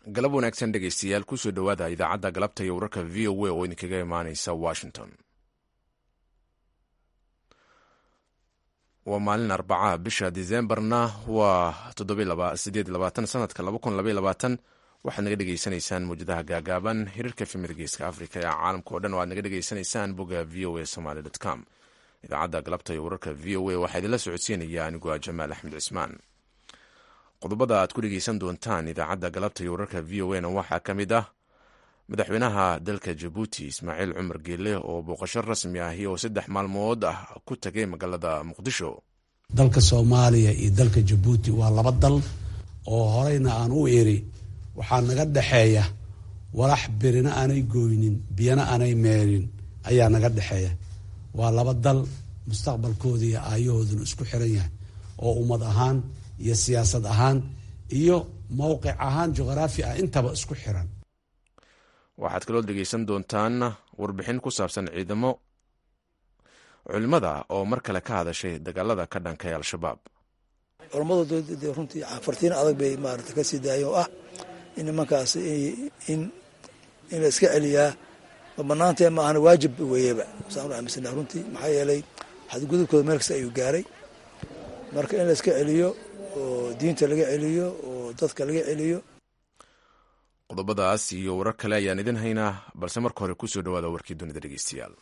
galab wanaagsan dhegaystayaal kusoo dhowaada idaacadda galabta iyo wararka v o a oo idinkaga imaaneysa washington waa maalin arbaca bisha disembarna waa sanadka waxaad naga dhegeysanaysaan mawjadaha gaagaaban hirarka fimida geeska africa ee caalamka o dhan oo aad naga dhegeysanaysaan bogga v o a somaly com idaacadda galabta iyo wararka v o a waxaa idinla socodsiinaya anigu a jamaal axmed cismaan qodobada aad ku dhegeysan doontaan idaacadda galabta iyo wararka v o a na waxaa ka mid ah madaxweynaha dalka jabuuti ismaaciil cumar geele oo booqasho rasmi ahi oo saddex maalmood ah ku tagay magaalada muqdisho dalka soomaaliya iyo dalka jabuuti waa laba dal oo horeyna aan u iri waxaa naga dhexeeya walax birina aanay gooynin biyana aanay meerin ayaa naga dhexeeya waa laba dal mustaqbalkooda iyo aayahooduna isku xiran yahay oo ummad ahaan iyo siyaasad ahaan iyo mowqic ahaan juqraafi ah intaba isku xiran waxaad kaloo dhegeysan doontaan warbixin ku saabsan ciidamo culimada oo mar kale ka hadashay dagaalada ka dhanka ee al-shabaab culammadu de runtii fartiin adag bay maarata ka sii daayeen oo ah in nimankaas in in la iska celiyaa ma banaantee ma ahana waajib weeyeba saan u aaminsana runtii maxaa yeelay xadgudubkooda meel kasta ayuu gaaray marka in la iska celiyo oo diinta laga celiyo oo dadka laga celiyo qodobadaas iyo warar kale ayaan idin haynaa balse marka hore kusoo dhawaada warkii dunida dhegeystayaal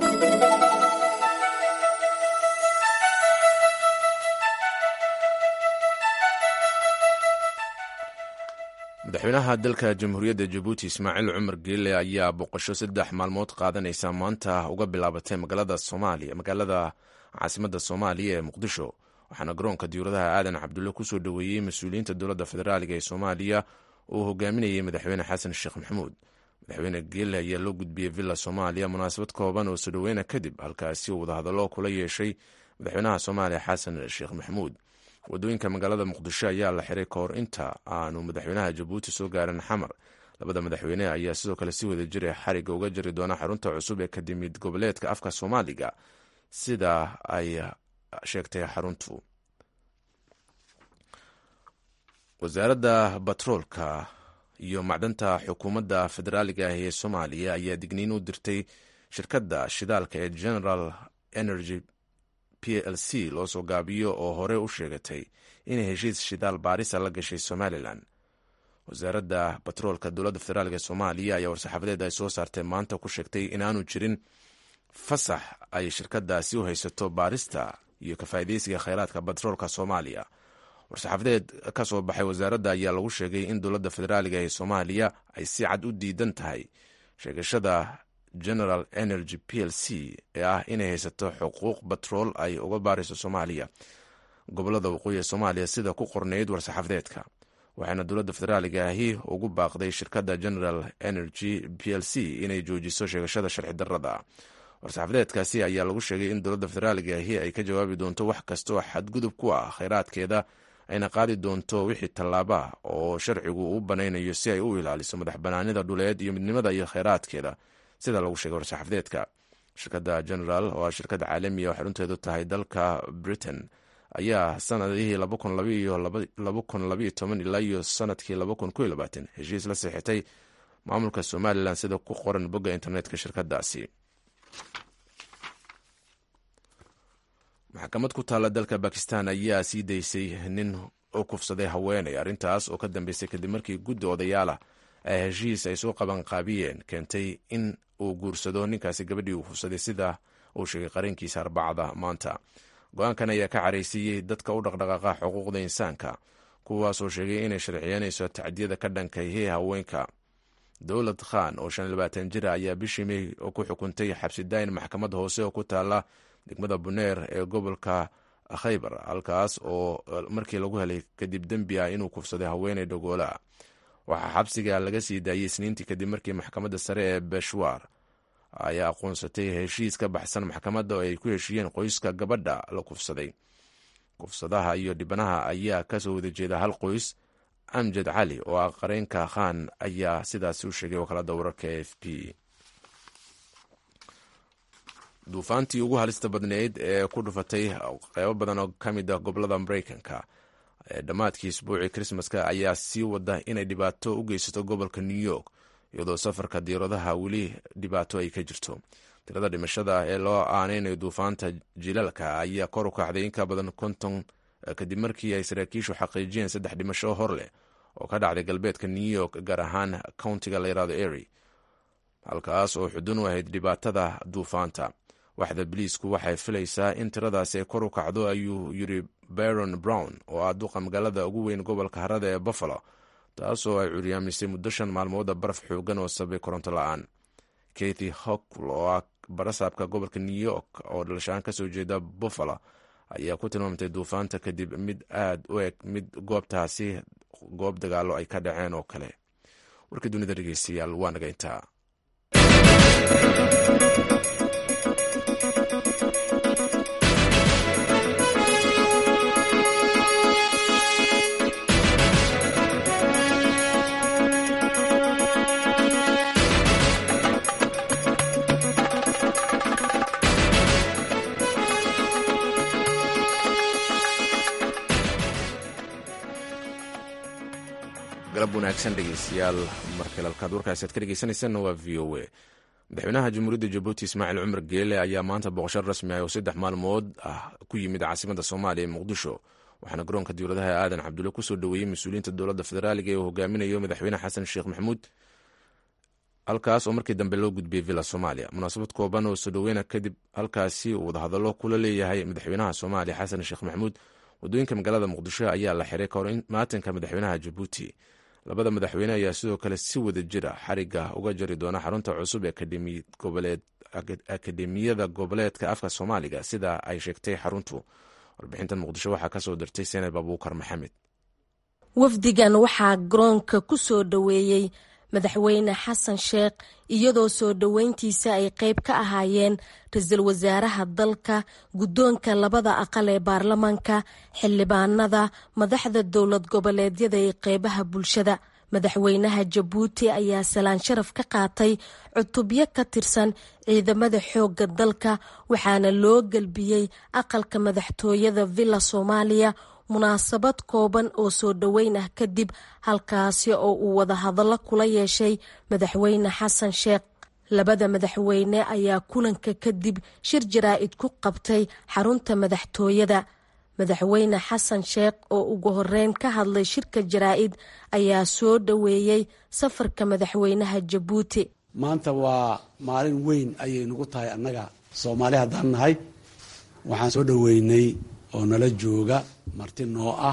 madaxweynaha dalka jamhuuriyadda jabuuti ismaaciil cumar geele ayaa boqosho saddex maalmood qaadanaysa maanta uga bilaabatay magaalada soomaaliya magaalada caasimadda soomaaliya ee muqdisho waxaana garoonka diyuuradaha aadan cabdulle kusoo dhoweeyey mas-uuliyiinta dowladda federaaliga ee soomaaliya oo hogaaminayay madaxweyne xasan sheekh maxamuud madaxweyne geele ayaa loo gudbiyey villa soomaaliya munaasabad kooban oo soo dhoweyna kadib halkaasi uu wadahadallo kula yeeshay madaxweynaha soomaaliya xasan sheekh maxamuud wadooyinka magaalada muqdisho ayaa la xiray kahor inta aanu madaxweynaha jabuuti soo gaarin xamar labada madaxweyne ayaa sidoo kale si wada jira xariga uga jari doona xarunta cusub ee kadimid goboleedka afka soomaaliga sida ay sheegtay xaruntu wasaaradda batroolka iyo macdanta xukuumadda federaaliga ah ee soomaaliya ayaa digniin u dirtay shirkadda shidaalka ee general energy p l c loo soo gaabiyo oo hore u sheegatay inay heshiis shidaal baarisa la gashay somalilan wasaaradda batroolka dowladda federaalk ee soomaaliya ayaa war-saxaafadeed ay soo saartay maanta ku sheegtay inaanu jirin fasax ay shirkadaasi u haysato baarista iyo kafaa'idaysiga kheyraadka batroolka soomaaliya war-saxaafadeed ka soo baxay wasaaradda ayaa lagu sheegay in dowladda federaaliga ee soomaaliya ay si cad u diidan tahay sheegashada general energy p l c ee ah inay haysato xuquuq batrool ay uga baarayso soomaaliya gobolada waqooyi ee soomaaliya sida ku qornayd war-saxaafadeedka waxaana dowladda federaaliga ahi ugu baaqday shirkadda general energy p l c inay joojiso sheegashada sharci darrada war-saxaafadeedkaasi ayaa lagu sheegay in dowladda federaaliga ahi ay ka jawaabi doonto wax kasta oo xadgudub ku ah kheyraadkeeda ayna qaadi doonto wixii tallaaba oo sharcigu u banaynayo si ay u ilaaliso madax banaanida dhuleed iyo midnimada iyo kheyraadkeeda sida lagu sheegay war-saxaafadeedka shirkadda general oo ah shirkad caalamiya oo xarunteedu tahay dalka britain ayaa sanadihii ilaa iyo sanadkii heshiis la seexitay maamulka somalilan sida ku qoran bogga internetka shirkadaasi maxkamad ku taalla dalka bakistan ayaa sii daysay nin u kufsaday haweeney arrintaas oo ka dambeysay kadib markii guddi odayaalah ee heshiis ay soo qabanqaabiyeen keentay in uu guursado ninkaasi gabadhii uu kufsaday sida uu sheegay qarankiisa arbacada maanta go-aankan ayaa ka caraysiiyey dadka u dhaqdhaqaaqa xuquuqda insaanka kuwaasoo sheegay inay sharciyeynayso tacdiyada ka dhankayhe haweenka dowlad khan oo shan labaatan jira ayaa bishii mey ku xukuntay xabsidaayin maxkamad hoose oo ku taala degmada buneer ee gobolka khaybar halkaas oo markii lagu helay kadib dembi ah inuu kufsaday haweeney dhogoola waxaa xabsiga laga sii daayey isniintii kadib markii maxkamadda sare ee beshwar ay aqoonsatay heshiis ka baxsan maxkamadda oo ay ku heshiiyeen qoyska gabadha la kufsaday kufsadaha iyo dhibanaha ayaa kasoo wada jeeda hal qoys amjad cali oo ah qareenka khan ayaa sidaasi u sheegay wakaalada wararka e f p duufaantii ugu halista badneyd ee ku dhufatay qeybo badan oo ka mid ah gobolada mareykanka ee dhammaadkii isbuucii krismaska ayaa sii wada inay dhibaato u geysato gobolka new york iyadoo safarka diiradaha weli dhibaato ay ka jirto tirada dhimashada ee loo aaneynayo duufaanta jilalka ayaa kor u kacday in ka badan konton kadib markii ay saraakiishu xaqiijiyeen saddex dhimasho hor leh oo ka dhacday galbeedka new york gaar ahaan countiga layirahdo ery halkaas oo xudun u ahayd dhibaatada duufaanta waxda biliisku waxay filaysaa in tiradaasi ay kor u kacdo ayuu yiri baron brown oo ah duqa magaalada ugu weyn gobolka harada ee buffalo taasoo ay curyaamisay muddo shan maalmooda baraf xoogan oo sabay koronto la-aan kathy hokl oo ah barasaabka gobolka new york oo dhalashaan kasoo jeeda buffalo ayaa ku tilmaamtay duufaanta kadib mid aad u eg mid goobtaasi goob dagaalo ay ka dhaceen oo kale warkii dunida dhegeystayaal waa naga intaa galab wanaagsan dhegeystayaal markale halkaad warkaasi aad ka dhegeysanaysanna waa v o a madaxweynaha jamhuuriyadda jabuuti ismaaciil cumar geele ayaa maanta booqasho rasmi ah oo saddex maalmood ah ku yimid caasimada soomaaliya ee muqdisho waxaana garoonka diwladaha aadan cabdulle kusoo dhoweeyey mas-uuliyiinta dowladda federaaliga ee uu hogaaminayo madaxweyne xasan sheekh maxamuud halkaas oo markii dambe loo gudbiyey villa soomaaliya munaasabad kooban oo soo dhoweyna kadib halkaasi uu wadahadallo kula leeyahay madaxweynaha soomaaliya xasan sheekh maxamuud waddooyinka magaalada muqdisho ayaa la xiray kahor maatanka madaxweynaha jabuuti labada madaxweyne ayaa sidoo kale si wada jira xariga uga jari doona xarunta cusub ee akademiyada goboleedka afka soomaaliga sida ay sheegtay xaruntu warbixintan muqdisho waxaa kasoo dirtay seneb abuukar maxamed wafdigan waxaa garoonka ku soo dhoweeyey madaxweyne xasan sheekh iyadoo soo dhoweyntiisa ay qayb ka ahaayeen ra-iisul wasaaraha dalka guddoonka labada aqal ee baarlamaanka xildhibaanada madaxda dowlad goboleedyada ee qeybaha bulshada madaxweynaha jabuuti ayaa salaan sharaf ka qaatay cutubyo ka tirsan ciidamada xoogga dalka waxaana loo gelbiyey aqalka madaxtooyada villa soomaaliya munaasabad kooban oo soo dhoweyn ah kadib halkaasi oo uu wadahadallo kula yeeshay madaxweyne xasan sheekh labada madaxweyne ayaa kulanka kadib shir jaraa'id ku qabtay xarunta madaxtooyada madaxweyne xasan sheekh oo ugu horeyn ka hadlay shirka jaraa'id ayaa soo dhoweeyey safarka madaxweynaha jabuuti maanta waa maalin weyn ayay nagu tahay annaga soomaali haddaan nahay waxaan soo dhoweynay oo nala jooga marti noo ah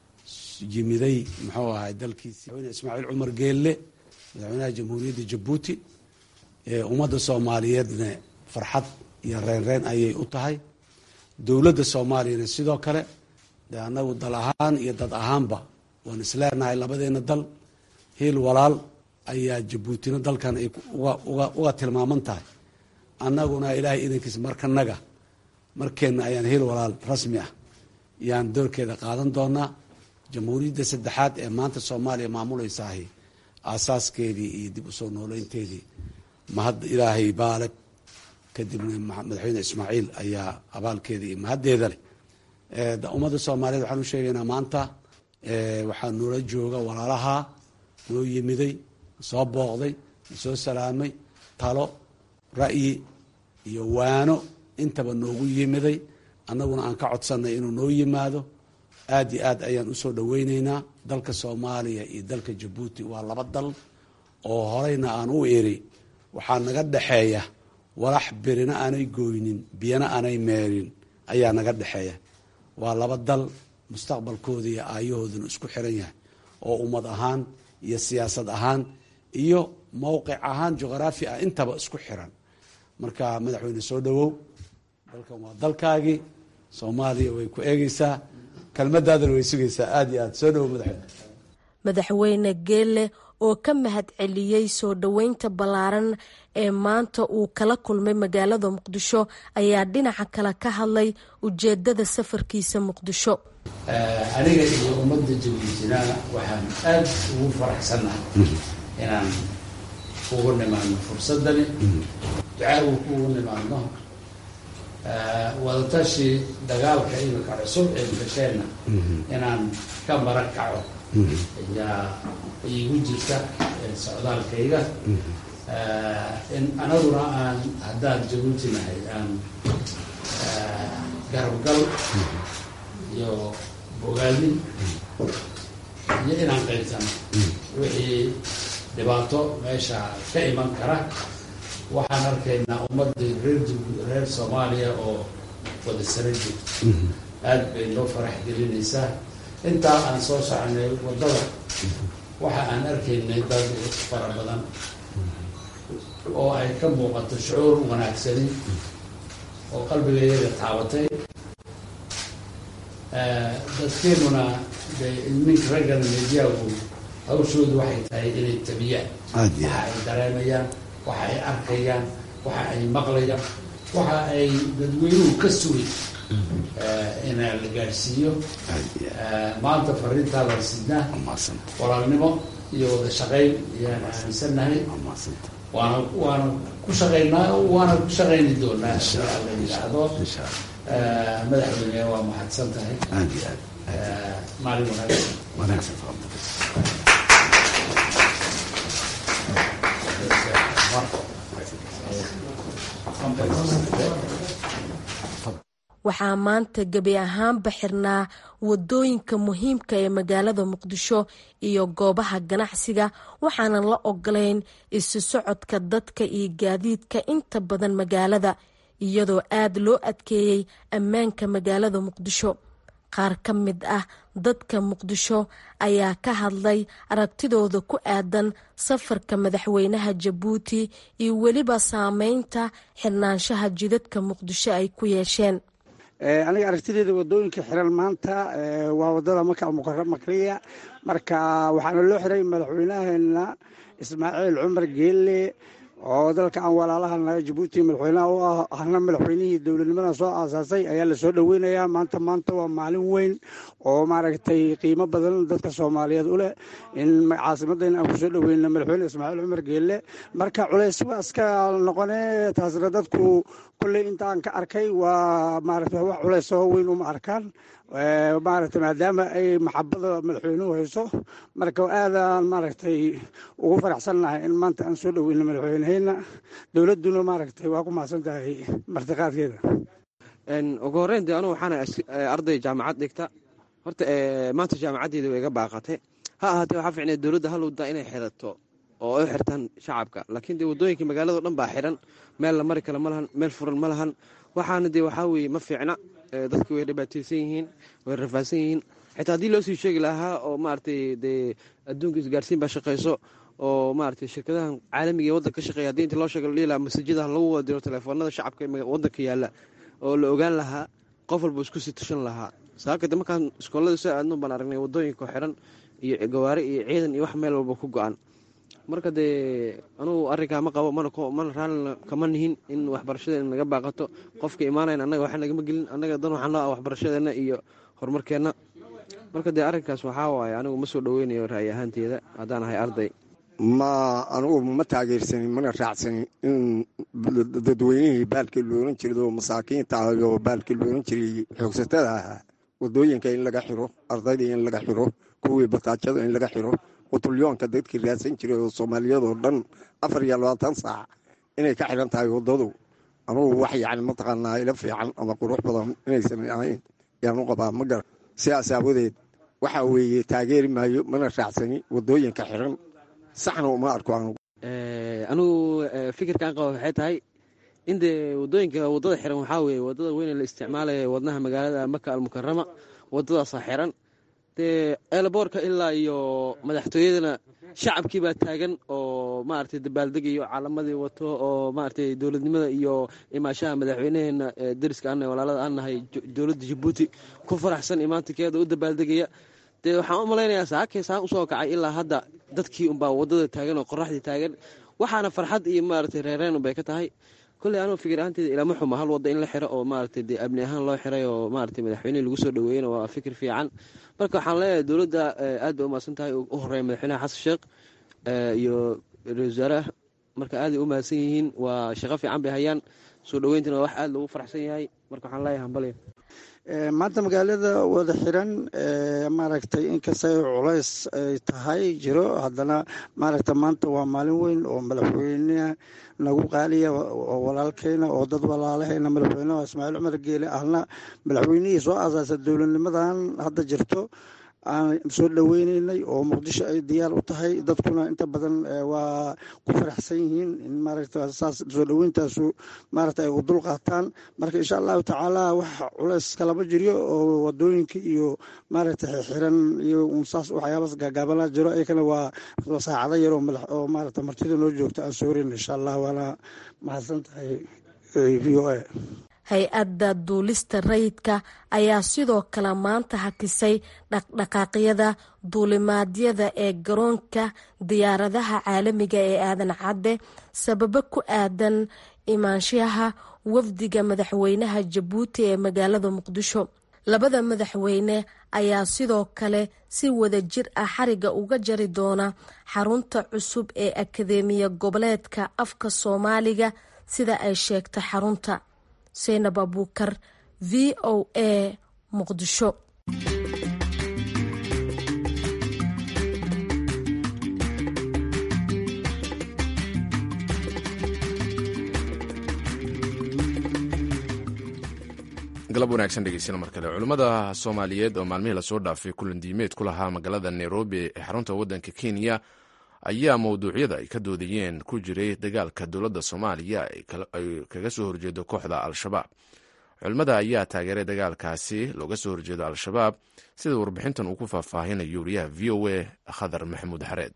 yimiday muxuu ahay dalkiisi madaxweyne ismaaciil cumar geelle madaxweynaha jamhuuriyadda jabuuti ummadda soomaaliyeedna farxad iyo reenreen ayay u tahay dowladda soomaaliyana sidoo kale de annagu dal ahaan iyo dad ahaanba waan isleenahay labadeena dal hiil walaal ayaa jabuutina dalkan ay uga tilmaaman tahay annaguna ilaahay idankiisa markanaga markeenna ayaan hiil walaal rasmi ah yaan doorkeeda qaadan doonaa jamhuuriyadda saddexaad ee maanta soomaaliya maamuleysaahi aasaaskeedii iyo dib usoo nooleynteedii mahad ilaahay baaleg kadibna madaxweyne ismaaciil ayaa abaalkeeda iyo mahaddeeda leh ummadda soomaaliyeed waxaan u sheegaynaa maanta waxaa noola jooga walaalaha noo yimiday soo booqday soo salaamay talo ra'yi iyo waano intaba noogu yimiday annaguna aan ka codsanay inuu noo yimaado aad iyo aad ayaan usoo dhoweyneynaa dalka soomaaliya iyo dalka jabuuti waa laba dal oo horeyna aan u iri waxaa naga dhexeeya walax birina aanay gooynin biyana aanay meerin ayaa naga dhexeeya waa laba dal mustaqbalkooda iyo aayahooduna isku xiran yahay oo ummad ahaan iyo siyaasad ahaan iyo mowqic ahaan juqraafi ah intaba isku xiran marka madaxweyne soo dhowow dalkan waa dalkaagii soomaaliya way ku eegeysaa kelmadaadana way sugaysaa aada iyo aad soo dhowow madaxweyne madaxweyne geelle oo ka mahad celiyey soo dhoweynta ballaaran ee maanta uu kala kulmay magaalada muqdisho ayaa dhinaca kale ka hadlay ujeedada safarkiisa muqdisho aniga iyo ummadda jabuutina waxaan aada ugu faraxsannahay inaan ugu nimaadno fursadani ducaagu kuugu nimaadno wadatashi dagaalka imika cusub ee gasheenna inaan ka mara kaco ayaa iigu jirta socdaalkayga in anaguna aan haddaan jabuuti nahay aan garabgal iyo bogaadin iyo inaan qaybsano wixii dhibaato meesha ka iman kara waxaan arkaynaa ummadii reer reer soomaaliya oo wada sara joogto aada bay noo farax gelinaysaa intaa aan soo soconay waddada waxa aan arkaynay dad fara badan oo ay ka muuqato shucuur wanaagsani oo qalbigayaga taabatay dadkeenuna de ninka raggana mediyagu hawshoodu waxay tahay inay tabiyaan waxa ay dareemayaan waxa ay arkayaan waxa ay maqlayaan waxa ay dadweynuhu ka sugay ina la gaadhsiiyo maanta fariintaa la sidnaa walaalnimo iyo wada shaqayn ayaan aaminsannahay waana waana ku shaqaynaa waana ku shaqayni doonaa la yidhaahdo madaxweyne waa mahadsan tahay maalin wanaagsan waxaa maanta gebi ahaanba xirnaa wadooyinka muhiimka ee magaalada muqdisho iyo goobaha ganacsiga waxaanan la ogolayn isu socodka dadka iyo gaadiidka inta badan magaalada iyadoo aad loo adkeeyey ammaanka magaalada muqdisho qaar ka mid ah dadka muqdisho ayaa ka hadlay aragtidooda ku aadan safarka madaxweynaha jabuuti iyo weliba saameynta xirnaanshaha jidadka muqdisho ay ku yeesheen aniga aragtideeda wadooyinka xiran maanta waa wadada maka almukarmakliya marka waxaana loo xiray madaxweynaheena ismaaciil cumar geelle oo dalka aan walaalaha naga jabuuti madaxweynaha u ah ahna madaxweynihii dowladnimada soo aasaasay ayaa lasoo dhoweynayaa maanta maanta waa maalin weyn oo maaragtay qiimo badan dadka soomaaliyeed u leh in caasimadayna aan kusoo dhoweyno madaxweyne ismaaciil cumar geelle marka culays waa iska noqone taasna dadku kolley intaan ka arkay waa maaragta wax culaysoo weyn uma arkaan maaragtay maadaama ay maxabada madaxweynuhu hayso marka aadaan maaragtay ugu faraxsannahay in maanta aan soo dhoweyno madaxweyneheyna dowladduna maaragtay waa ku mahadsan tahay martiqaadkeeda ugu horreyn dee anugu waxaana arday jaamacad dhigta horta maanta jaamacaddeeda way iga baaqatay ha ahaatee waxaa ficnay dowladda halowda inay xirato oo ay xirtaan shacabka laakiin dee waddooyinka magaalado dhan baa xiran meel la mari kale ma lahan meel furan ma lahan waxaana dee waxaa weeye ma fiicna dadku way dhibaateysan yihiin way rafaadsan yihiin xitaa haddii loo sii sheegi lahaa oo maaragtay dee adduunka isgaarsiin baa shaqayso oo maaragtay shirkadahan caalamiga ee waddanka ka shaqeeya haddii inta loo sheega la dhihi lahaa masajadaha lagu wada diro telefoonada shacabka ee waddanka yaalla oo la ogaan lahaa qof walba isku sii tushan lahaa saakade markaan iskoolada soo aadno baan aragnay waddooyinka xiran iyo gawaari iyo ciidan iyo wax meel walba ku go-an marka dee anugu arrinkaa ma qabo mana raallina kama nihin in waxbarashadeena naga baaqato qofka imaanayn annaga waxa nagama gelin annaga dan waxaan loo waxbarashadeenna iyo horumarkeenna marka dee arrinkaas waxaa waaye anigu ma soo dhoweynayo ra'yi ahaanteeda haddaan ahay arday ma anugu ma taageersanin mana raacsanin in dadweynihii baalkii loolan jiray oo masaakiinta ah oo baalkii loolan jiray xoogsatada ahaa wadooyinka in laga xiro ardaydii in laga xiro kuwii bataajada in laga xiro qutulyoonka dadkii raadsan jiray oo soomaaliyadoo dhan afar iyo labaatan saac inay ka xiran tahay waddadu anugu wax yacni mataqaanaa ila fiican ama qurux badan inaysan ahayn yaan u qabaa ma gara sidaas aawadeed waxa weeye taageeri maayo mana raacsani waddooyinka xiran saxna uma arko anugu anugu fikirkaan qaba waxay tahay in dee waddooyinka waddada xiran waxaa weeye waddada weyne la isticmaalaya wadnaha magaalada maka almukarama waddadaasaa xiran dee eelaboorka ilaa iyo madaxtooyadana shacabkii baa taagan oo maaragtay dabaaldegayo calamadii wato oo maaragtay dowladnimada iyo imaashaha madaxweynaheena dariska ana walaalada aan nahay dowladda jabuuti ku faraxsan imaantinkeeda u dabaaldegaya dee waxaan u malaynayaa saakay saa usoo kacay ilaa hadda dadkii unbaa waddada taagan oo qoraxdii taagan waxaana farxad iyo maaragtay reereen unbay ka tahay kolley anugu fikir ahaanteeda ilama xuma hal wadda in la xiro oo maaragtay dee abni ahaan loo xiray oo maaragtay madaxweynehi lagu soo dhaweeyena waa fikir fiican marka waxaan leeyahay dowladda aad bay u mahadsan tahay u horeeya madaxweynaha xasan sheekh iyo ra-isul wasaaraha marka aaday u mahadsan yihiin waa shaqo fiican bay hayaan soo dhaweyntana waa wax aada loogu faraxsan yahay marka waxaan leeyahay hambalyo maanta magaalada wada xiran maaragtay inkastay culays ay tahay jiro haddana maaragta maanta waa maalin weyn oo madaxweyneha nagu qaaliya oo walaalkeyna oo dad walaalahayna madaxweyneha ismaaciil cumar geele ahna madaxweynihii soo asaasa dowladnimadan hadda jirto aan soo dhaweyneynay oo muqdisho ay diyaar u tahay dadkuna inta badan waa ku faraxsan yihiin in maaragta saas soo dhaweyntaasu maaragta ay u dul qaataan marka insha allahu tacaala wax culays kalama jiryo oo wadooyinka iyo maaragta xiran iyo unsaas waxyaabas gaagaabana jiro ayakana waa saacado yar oo maaragta martida noo joogta aan soorin insha allah waana mahadsan tahay v o a hay-adda duulista rayidka ayaa sidoo kale maanta hakisay dhaqdhaqaaqyada duulimaadyada ee garoonka diyaaradaha caalamiga ee aadan cadde sababo ku aadan imaanshaha wafdiga madaxweynaha jabuuti ee magaalada muqdisho labada madaxweyne ayaa sidoo kale si wada jir ah xariga uga jari doona xarunta cusub ee akadeemiya goboleedka afka soomaaliga sida ay sheegta xarunta seynab abuukar v o a muqdisho galab wanaagsan dhegeystayaal mar kale culimmada soomaaliyeed oo maalmihii lasoo dhaafay kulan diimeed ku lahaa magaalada nairobi ee xarunta waddanka kenya ayaa mowduucyada ay ka doodayeen ku jiray dagaalka dowladda soomaaliya ay kaga soo horjeedo kooxda al-shabaab culimmada ayaa taageeray dagaalkaasi looga soo horjeedo al-shabaab sida warbixintan uu ku faahfaahinayo wariyaha v o a khadar maxamuud xareed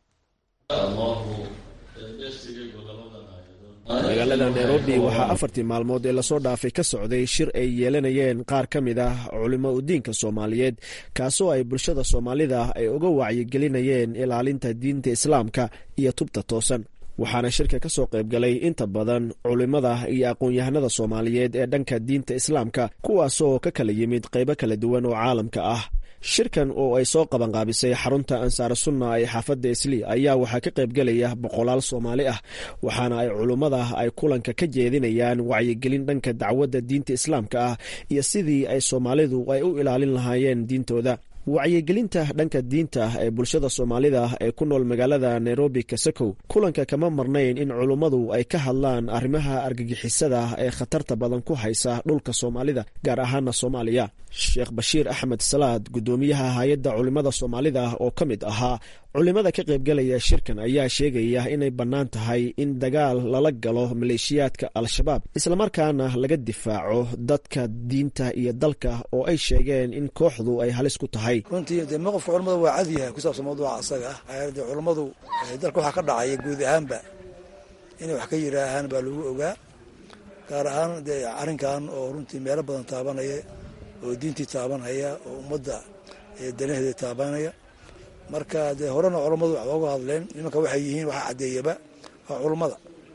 magaalada nairobi waxaa afartii maalmood ee lasoo dhaafay ka socday shir ay yeelanayeen qaar ka mid ah culimo udiinka soomaaliyeed kaasoo ay bulshada soomaalida ay uga wacyigelinayeen ilaalinta diinta islaamka iyo tubta toosan waxaana shirka ka soo qaybgalay inta badan culimmada iyo aqoon-yahanada soomaaliyeed ee dhanka diinta islaamka kuwaasoo ka kala yimid qaybo kala duwan oo caalamka ah shirkan oo ay soo qabanqaabisay xarunta ansaar sunna ee xaafadda islii ayaa waxaa ka qaybgelaya boqolaal soomaali ah waxaana ay culummada ay kulanka ka jeedinayaan wacyigelin dhanka dacwadda diinta islaamka ah iyo sidii ay soomaalidu ay u ilaalin lahaayeen diintooda wacyigelinta dhanka diinta ee bulshada soomaalida ee ku nool magaalada nairobi kasakow kulanka kama marnayn in culummadu ay ka hadlaan arrimaha argagixisada ee khatarta badan ku haysa dhulka soomaalida gaar ahaana soomaaliya sheekh bashiir axmed salaad guddoomiyaha hay-adda culimmada soomaalida oo ka mid ahaa culimada ka qaybgalaya shirkan ayaa sheegaya inay bannaan tahay in dagaal lala galo maleeshiyaadka al-shabaab islamarkaana laga difaaco dadka diinta iyo dalka oo ay sheegeen in kooxdu ay halis ku tahay runtii dee maqofka culamada waa cad yahay ku saabsan mawduuca asaga ah de culammadu dalka waxaa ka dhacaya guud ahaanba inay wax ka yiraahaan baa lagu ogaa gaar ahaan dee arrinkan oo runtii meelo badan taabanaya oo diintii taabanhaya oo ummadda danaheeda taabanaya marka dee horena culammadu wax ooga hadleen nimanka waxay yihiin waxaa caddeeyaba waa culummada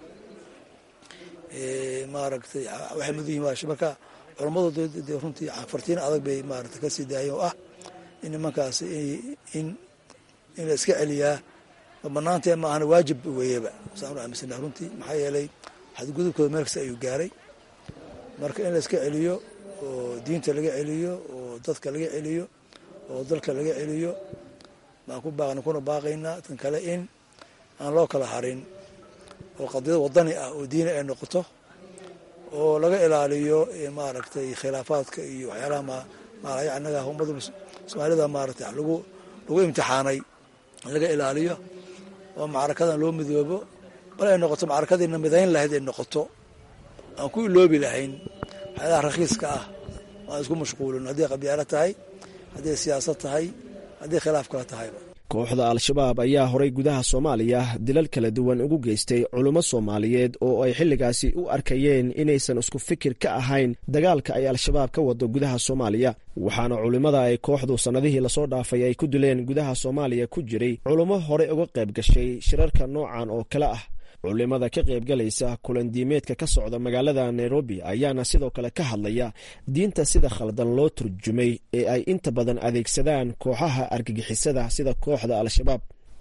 maaragtay waxay mudan yihin marka culammadu dee runtii fartiin adag bay maarata ka sii daayeen oo ah in nimankaas in in la iska celiyaa ma banaantee ma ahana waajib weeyaba saan u aaminsana runtii maxaa yeelay xadgudubkooda meel kasta ayuu gaaray marka in la iska celiyo oo diinta laga celiyo oo dadka laga celiyo oo dalka laga celiyo baan ku baaqna kuna baaqaynaa tan kale in aan loo kala harin oo qadiyad wadani ah oo diini ay noqoto oo laga ilaaliyo maaragtay khilaafaadka iyo waxyaalaha maalaya annaga ummada soomaalida maaragtay lagu lagu imtixaanay laga ilaaliyo oo macrakadan loo midoobo bal ay noqoto macrakadiina midayn lahayd ay noqoto aan ku iloobi lahayn waxyaalaha rakhiiska ah aan isku mashquulin hadday qabyaalo tahay hadday siyaasad tahay haddii khilaaf kala tahayba kooxda al-shabaab ayaa horay gudaha soomaaliya dilal kala duwan ugu geystay culummo soomaaliyeed oo ay xilligaasi u arkayeen inaysan isku fikir ka ahayn dagaalka ay al-shabaab ka wado gudaha soomaaliya waxaana culimmada ay kooxdu sannadihii lasoo dhaafay ay ku dileen gudaha soomaaliya ku jiray culummo horey uga qayb gashay shirarka noocan oo kale ah culimada ka qaybgalaysa kulandiimeedka ka socda magaalada nairobi ayaana sidoo kale ka hadlaya diinta sida khaldan loo turjumay ee ay inta badan adeegsadaan kooxaha argagixisada sida kooxda al-shabaab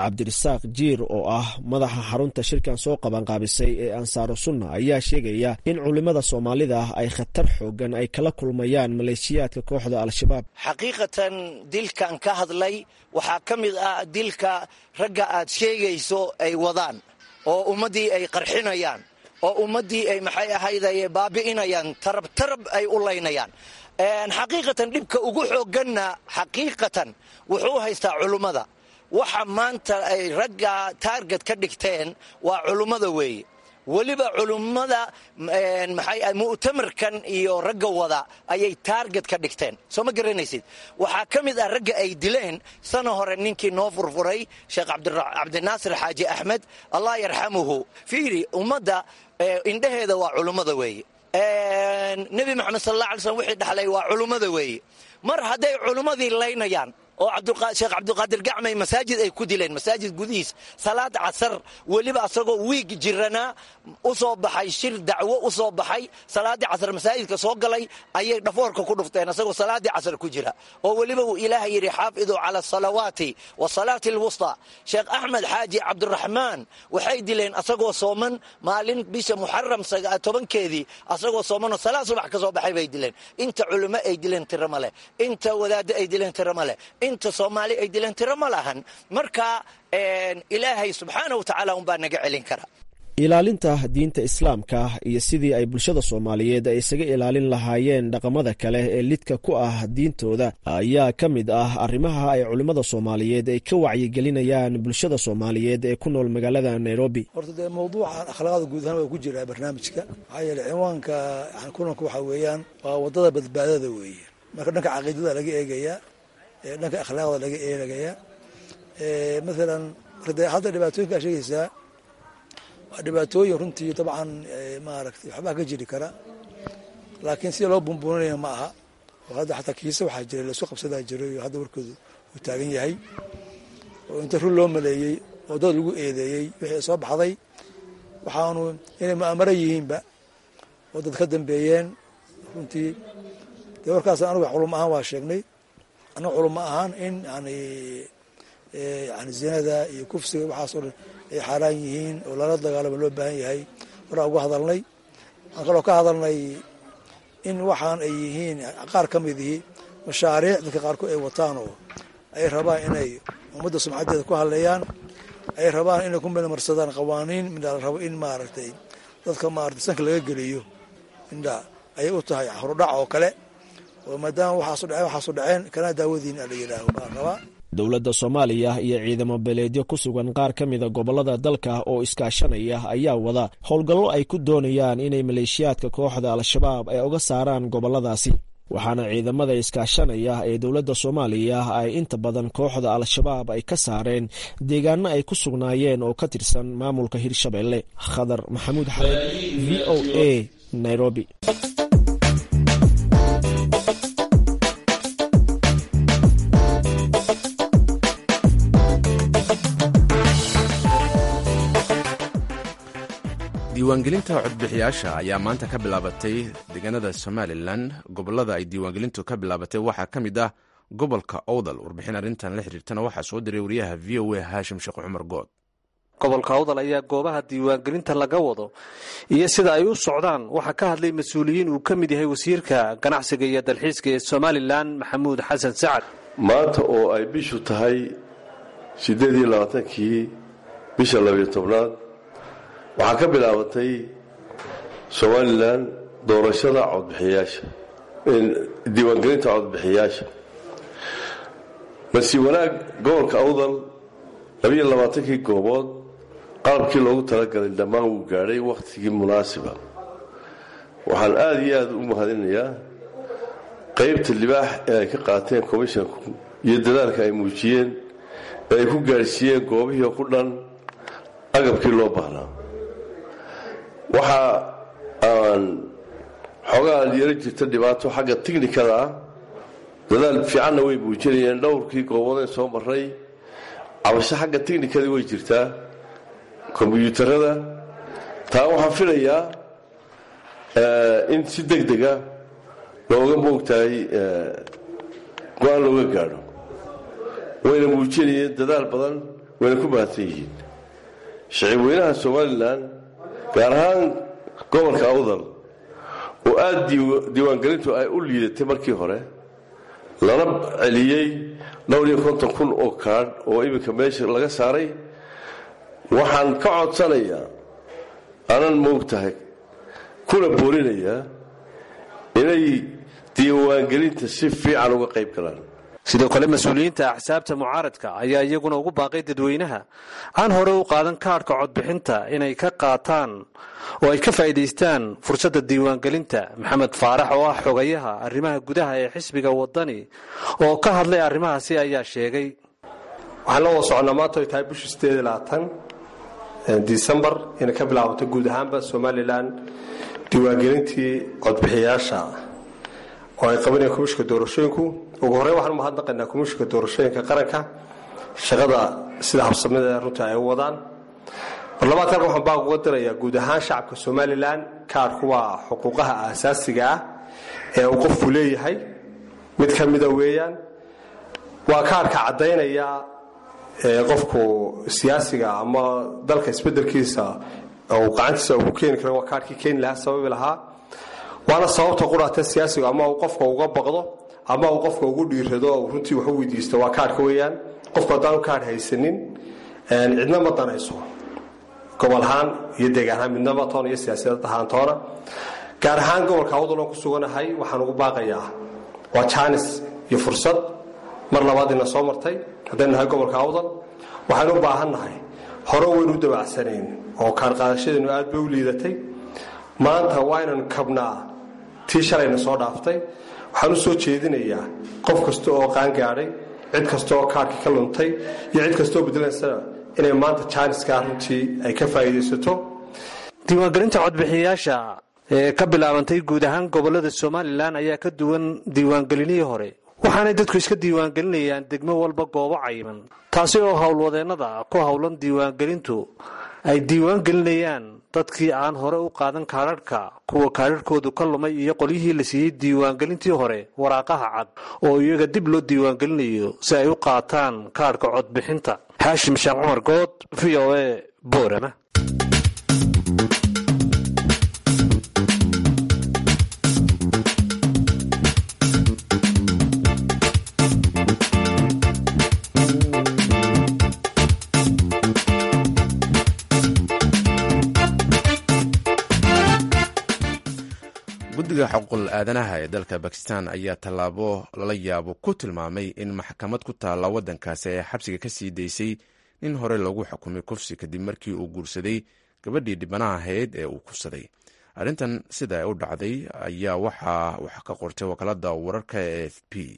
cabdirasaaq jiir oo ah madaxa xarunta shirkan soo qabanqaabisay ee ansaaru sunna ayaa sheegaya in culimmada soomaalida ay khatar xoogan ay kala kulmayaan maleeshiyaadka kooxda al-shabaab xaqiiqatan dilkan ka hadlay waxaa ka mid ah dilka ragga aad sheegayso ay wadaan oo ummaddii ay qarxinayaan oo ummaddii ay maxay ahayday baabi'inayaan tarab tarab ay u laynayaan xaqiiqatan dhibka ugu xooganna xaqiiqatan wuxuu haystaa culummada waxa maanta ay ragga taarget ka dhigteen waa culummada weeye weliba culummada mu'tamarkan iyo ragga wada ayay taarget ka dhigteen soo ma garanaysid waxaa ka mid ah ragga ay dileen sana hore ninkii noo furfuray sheekh cabdinaasir xaaji axmed allah yarxamuhu fiiri ummadda indhaheeda waa culummada weeye nebi maxamed sal alla alay slm wixii dhaxlay waa culummada weeye mar hadday culummadii laynayaan oo sheekh cabdiqaadir gacmay masaajid ay ku dileen masaajid gudihiis salaad casar weliba asagoo wiig jiranaa u soo baxay shir dacwo u soo baxay salaaddii casar masaajidka soo galay ayay dhafoorka ku dhufteen asagoo salaaddii casar ku jira oo weliba uu ilaah yidhi xaafiduu cala asalawaati wasalaati alwusta sheekh axmed xaaji cabdiraxmaan waxay dileen asagoo sooman maalin bisha muxaram tobankeedii asagoo soomanoo salaad subax ka soo baxay bay dileen inta culimo ay dileen tiro ma leh inta wadaaddo ay dileen tiro ma leh inta soomaali ay dileen tiro ma lahan marka ilaahay subxaana wa tacaala unbaa naga celin kara ilaalinta diinta islaamka iyo sidii ay bulshada soomaaliyeed ay isaga ilaalin lahaayeen dhaqamada kale ee lidka ku ah diintooda ayaa ka mid ah arrimaha ay culimmada soomaaliyeed ay ka wacyigelinayaan bulshada soomaaliyeed ee ku nool magaalada nairobi horta dee mawduucan akhlaaqda guud ahaan waa ku jiraa barnaamijka maxaa yeele ciwaanka kulanka waxaa weeyaan waa waddada badbaadada weeye marka dhanka caqiidada laga eegayaa dhanka akhlaaqda laga eegayaa maalan hadda dhibaatooyinkaa sheegaysaa waa dhibaatooyin runtii dabcan maaragtay waxbaa ka jiri kara laakiin sida loo bumbuuninaya ma aha oo hadda xataa kiise waxaa jira laisku qabsadaa jiray oo hadda warkoodu uu taagan yahay oo inta run loo maleeyey oo dad lagu eedeeyey wixii soo baxday waxaanu inay mu'amaro yihiinba oo dad ka dambeeyeen runtii dee warkaas anuga culum ahaan waa sheegnay annaga culum ma ahaan in yani yani zinada iyo kufsiga waxaasoo dhan ay xaaraan yihiin oo lala dagaalamo loo baahan yahay horaa uga hadalnay waxaan kaloo ka hadalnay in waxaan ay yihiin qaar ka mid ihi mashaariic dadka qaarkood ay wataan oo ay rabaan inay ummadda sumcaddeeda ku hadleeyaan ay rabaan inay ku milmarsadaan qawaaniin midha la rabo in maaragtay dadka maaragtay sanka laga geliyo midha ayay u tahay horudhac oo kale oo maadaama waxaasu dhaceen waxaasu dhaceen kana daawadiin a la yidhaaho baa rabaa dowladda soomaaliya iyo ciidamo beleedyo ku sugan qaar ka mida gobollada dalka oo iskaashanaya ayaa wada howlgallo ay ku doonayaan inay maleeshiyaadka kooxda al-shabaab ay uga saaraan gobolladaasi waxaana ciidamada iskaashanaya ee dowladda soomaaliya ay inta badan kooxda al-shabaab ay ka saareen deegaano ay ku sugnaayeen oo ka tirsan maamulka hirshabelle khadar maxamuud xamed v o a nairobi diiwaangelinta codbixiyaasha ayaa maanta ka bilaabatay deegaanada somalilan gobolada ay diiwaangelintu ka bilaabatay waxaa ka mid ah gobolka owdal warbixin arrintan la xiriirtana waxaa soo diray wariyaha v o a haashim sheekh cumar good gobolka awdal ayaa goobaha diiwaangelinta laga wado iyo sida ay u socdaan waxaa ka hadlay mas-uuliyiin uu ka mid yahay wasiirka ganacsiga iyo dalxiiska ee somalilan maxamuud xasan sacad maanta oo ay bishu tahay siddeed iyo labaatankii bisha labiyo tobnaad waxaa ka bilaabatay somalilan doorashada codbixiyaasha diiwaangelinta codbixiyaasha masi wanaag gobolka awdal labiyo labaatankii goobood qalabkii loogu talagalay dhammaan wuu gaadhay wakhtigii munaasiba waxaan aada iyo aada u mahadinayaa qaybta libaax ee ay ka qaateen komishonku iyo dadaalka ay muujiyeen ee ay ku gaadhsiiyeen goobihii ku dhan agabkii loo baahnaa waxa aan xoogaa yeelo jirta dhibaato xagga tiknikada ah dadaal fiicanna way muujinayeen dhowrkii gooboodeen soo maray cabasho xagga tiknikada way jirtaa kombyuutarada taa waxaan filayaa in si deg dega looga moogtahay go-aan looga gaadho wayna muujinayeen dadaal badan wayna ku mahadsan yihiin shicib weynaha somalilan gaar ahaan gobolka awdal oo aada diiwaangelintu ay u liidatay markii hore lana celiyey dhowr iyo konton kun oo kaadh oo iminka meesha laga saaray waxaan ka codsanayaa anan moogtahay kuna boorinayaa inay diiwaangelinta si fiican uga qayb galaan sidoo kale mas-uuliyiinta axsaabta mucaaradka ayaa iyaguna ugu baaqay dadweynaha aan hore u qaadan kaadhka codbixinta inay ka qaataan oo ay ka faa'iidaystaan fursadda diiwaangelinta maxamed faarax oo ah xogayaha arrimaha gudaha ee xisbiga wadani oo ka hadlay arrimahaasi ayaa sheegay waxaan la wada soconnaa maanta ay tahay bishii sideed iyo labaatan disembar inay ka bilaabato guud ahaanba somalilan diiwaangelintii codbixiyayaasha oo ay qabanayaan komishinka doorashooyinku ugu horreyn waxaan umahadnaqaynaa komishinka doorashooyinka qaranka shaqada sida habsamida runtii ay u wadaan barlamaanka halkan waxaan baaq uga dirayaa guud ahaan shacabka somalilan kaadhku waa xuquuqaha aasaasiga ah ee uu qofku leeyahay mid ka mida weeyaan waa kaadhka caddaynaya qofku siyaasiga ama dalka isbedelkiisa uu gacantiisa ugu keeni kara waa kaadhkii keeni lahaa sababi lahaa waana sababta quraatee siyaasiga ama uu qofka uga baqdo ama uu qofka ugu dhiirado o runtii wax u weydiisto waa kaadhka weeyaan qofku haddaanu kaadh haysanin cidna ma danayso gobol ahaan iyo deegaan ahaan midnaba toona iyo siyaasiyad ahaan toona gaar ahaan gobolka awdaloon ku suganahay waxaan ugu baaqayaa waa jaanis iyo fursad mar labaadina soo martay haddaynu nahay gobolka awdal waxaynu u baahannahay hore waynu u dabacsanayn oo kaarqaadashadeenu aad bay u liidatay maanta waa inaynu kabnaa tii shalayna soo dhaaftay waxaan u soo jeedinayaa qof kasta oo qaangaadhay cid kasta oo kaarkii ka luntay iyo cid kastaoo bedelaysana inay maanta jaaniskaa runtii ay ka faa'iidaysato diiwaangelinta codbixiyayaasha ee ka bilaabantay guud ahaan gobolada somalilan ayaa ka duwan diiwaangelinihii hore waxaanay dadku iska diiwaangelinayaan degmo walba goobo cayiman taasi oo howlwadeennada ku howlan diiwaangelintu ay diiwaangelinayaan dadkii aan hore u qaadan kaadharhka kuwa kaadharhkoodu ka lumay iyo qolyihii la siiyey diiwaangelintii hore waraaqaha cad oo iyaga dib loo diiwaangelinayo si ay u qaataan kaadhka codbixinta xaashim sheekh cumar good v o e boorama guddiga xuquuqul aadanaha ee dalka bakistan ayaa tallaabo lala yaabo ku tilmaamay in maxkamad ku taalla waddankaasi ay xabsiga ka sii daysay nin hore loogu xukumay kufsi kadib markii uu guursaday gabadhii dhibanaha ahayd ee uu kufsaday arrintan sida ay u dhacday ayaa waxaa wax ka qortay wakaalada wararka e f p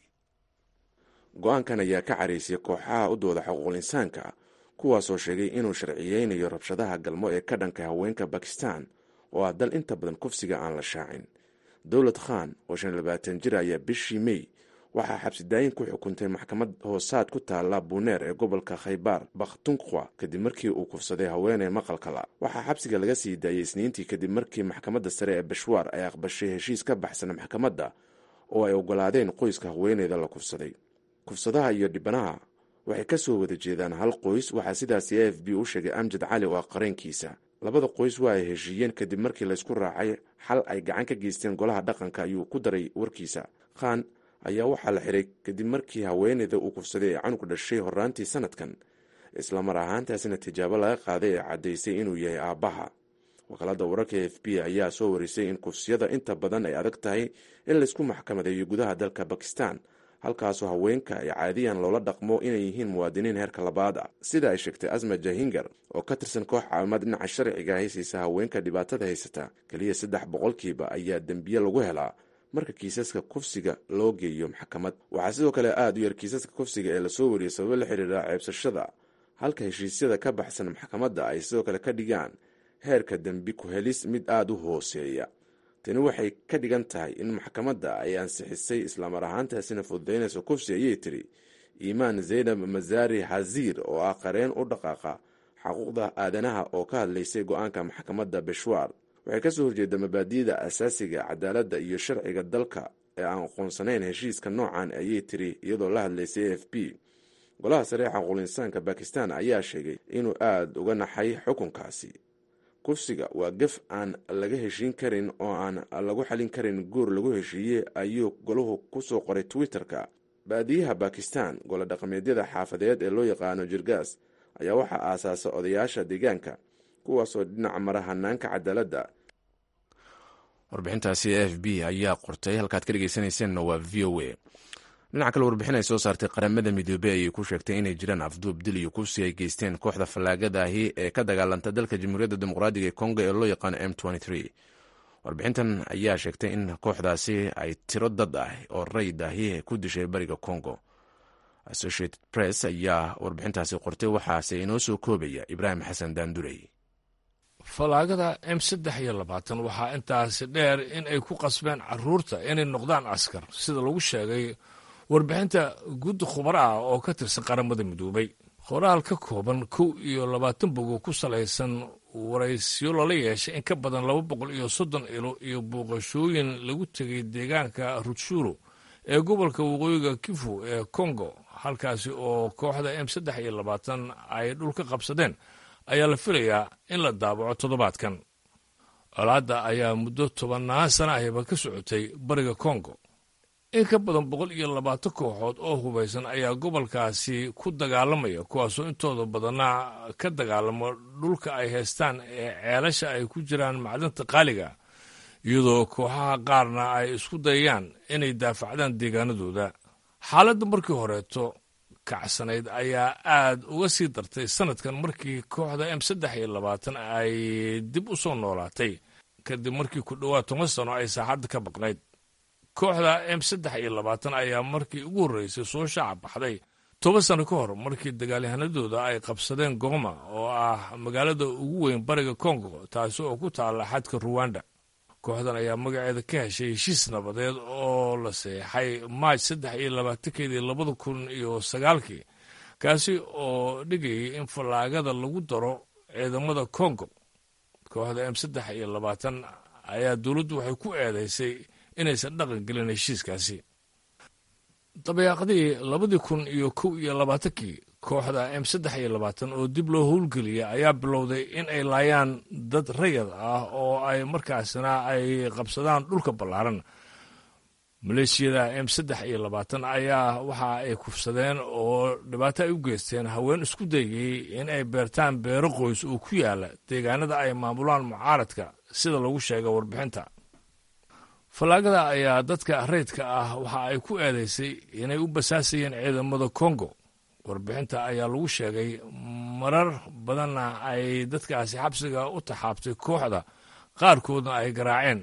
go-aankan ayaa ka caraysay kooxaha u dooda xuquuqul insaanka kuwaasoo sheegay inuu sharciyeynayo rabshadaha galmo ee ka dhanka haweenka bakistan oo ah dal inta badan kufsiga aan la shaacin dowlad khan oo shan labaatan jir ayaa bishii mey waxaa xabsidaayin ku xukuntay maxkamad hoosaad ku taalla buneer ee gobolka khaybaar bakhtunkhwa kadib markii uu kufsaday haweeney maqalkala waxaa xabsiga laga sii daayey isniintii kadib markii maxkamadda sare ee bashwaar ay aqbashay heshiis ka baxsan maxkamadda oo ay ogolaadeen qoyska haweeneyda la kufsaday kufsadaha iyo dhibanaha waxay ka soo wada jeedaan hal qoys waxaa sidaasi a f b u sheegay amjad cali oo ah qareenkiisa labada qoys waa ay heshiiyeen kadib markii laysku raacay xal ay gacan ka geysteen golaha dhaqanka ayuu ku daray warkiisa khan ayaa waxaa la xiray kadib markii haweeneyda uu kufsaday ee canug dhashay horaantii sanadkan islamar ahaantaasina tijaabo laga qaaday ee caddaysay inuu yahay aabbaha wakaalada wararka f b ayaa soo warisay in kufsiyada inta badan ay adag tahay in laysku maxkamadeeyo gudaha dalka bakistan halkaasoo haweenka ay caadiyan loola dhaqmo inay yihiin muwaadiniin heerka labaad ah sida ay sheegtay asma jahingar oo ka tirsan koox caawimaad dhinaca sharciga haysaysa haweenka dhibaatada haysata keliya saddex boqolkiiba ayaa dembiye lagu helaa marka kiisaska kufsiga loo geeyo maxkamad waxaa sidoo kale aada u yar kiisaska kufsiga ee lasoo wariyay sababo la xiriira ceebsashada halka heshiisyada ka baxsan maxkamadda ay sidoo kale ka dhigaan heerka dembi ku-helis mid aada u hooseeya tani waxay ka dhigan tahay in maxkamadda ay ansixisay islamar ahaantaasina fududaynayso kufsi ayay tiri iimaan zaynab masaari xaziir oo ah qareen u dhaqaaqa xaquuqda aadanaha oo ka hadlaysay go-aanka maxkamadda beshwaar waxay kasoo horjeeda mabaadi'da asaasiga cadaaladda iyo sharciga dalka ee aan aqoonsanayn heshiiska noocan ayay tiri iyadoo la hadlaysay a f b golaha sare ee xaquulinsaanka bakistan ayaa sheegay inuu aada uga naxay xukunkaasi kufsiga waa gef aan laga heshiin karin oo aan lagu xalin karin guur lagu heshiiyey ayuu golahu kusoo qoray twitter-ka baadiyaha bakistan golo dhaqameedyada xaafadeed ee loo yaqaano jirgaas ayaa waxaa aasaasa odayaasha deegaanka kuwaasoo dhinaca mara hanaanka cadaaladda warbixintaasi f b ayaa qortay halkaad ka dhegeysanayseena waa v o a dhinaca kale warbixin ay soo saartay qaramada midoobey ayay ku sheegtay inay jiraan afduub dil iyo kufsi ay geysteen kooxda fallaagadahi ee ka dagaalanta dalka jamhuuriyadda dimuqraadiga ee kongo ee loo yaqaano m warbixintan ayaa sheegtay in kooxdaasi ay tiro dad ah oo rayd ahi ku dishay bariga congo associated press ayaa warbixintaasi qortay waxaase inoo soo koobaya ibraahim xasan daandurey fallaagada m saddex iyo labaatan waxaa intaasi dheer in ay ku qasbeen caruurta inay noqdaan askar sida lagu sheegay warbixinta guddi khubar ah oo ka tirsan qaramada midoobay qoraal ka kooban kow iyo labaatan bogo ku salaysan waraysyo lala yeeshay in ka badan laba boqol iyo soddon ilo iyo booqashooyin lagu tegay deegaanka rutshuro ee gobolka waqooyiga kifu ee kongo halkaasi oo kooxda m saddex iyo labaatan ay dhul ka qabsadeen ayaa la filayaa in la daabaco toddobaadkan colaadda ayaa muddo tobannaan sana ahiba ka socotay bariga kongo in ka badan boqol iyo labaatan kooxood oo hubaysan ayaa gobolkaasi ku dagaalamaya kuwaasoo intooda badanna ka dagaalamo dhulka ay haystaan ee ceelasha ay ku jiraan macdanta qaaliga iyadoo kooxaha qaarna ay isku dayayaan inay daafacdaan deegaanadooda xaaladda markii horeeto kacsanayd ayaa aad uga sii dartay sanadkan markii kooxda m saddex iyo labaatan ay dib u soo noolaatay kadib markii ku dhowaad toban sano ay saaxadda ka baqnayd kooxda m saddex iyo labaatan ayaa markii ugu horreysay soo shaaca baxday toban sano ka hor markii dagaalyahanadooda ay qabsadeen goma oo ah magaalada ugu weyn bariga kongo taasi oo ku taalla xadka ruwanda kooxdan ayaa magaceeda ka heshay heshiis nabadeed oo la seexay maaj saddex iyo labaatankeedii labada kun iyo sagaalkii kaasi oo dhigayay in fallaagada lagu daro ciidamada kongo kooxda m saddex iyo labaatan ayaa dowladdu waxay ku eedaysay inaysan dhaqan gelin heshiiskaasi dabayaaqadii labadii kun iyo kow iyo labaatankii kooxda m saddex iyo labaatan oo dib loo howlgeliyay ayaa bilowday in ay laayaan dad rayad ah oo ay markaasna ay qabsadaan dhulka ballaaran maleeshiyada m saddex iyo labaatan ayaa waxa ay kufsadeen oo dhibaato ay u geysteen haween isku dayayey in ay beertaan beero qoys oo ku yaala deegaanada ay maamulaan mucaaradka sida lagu sheega warbixinta fallaagada ayaa dadka rayidka ah waxa ay ku eedaysay inay u basaasayeen ciidamada kongo warbixinta ayaa lagu sheegay marar badanna ay dadkaasi xabsiga u taxaabtay kooxda qaarkoodna ay garaaceen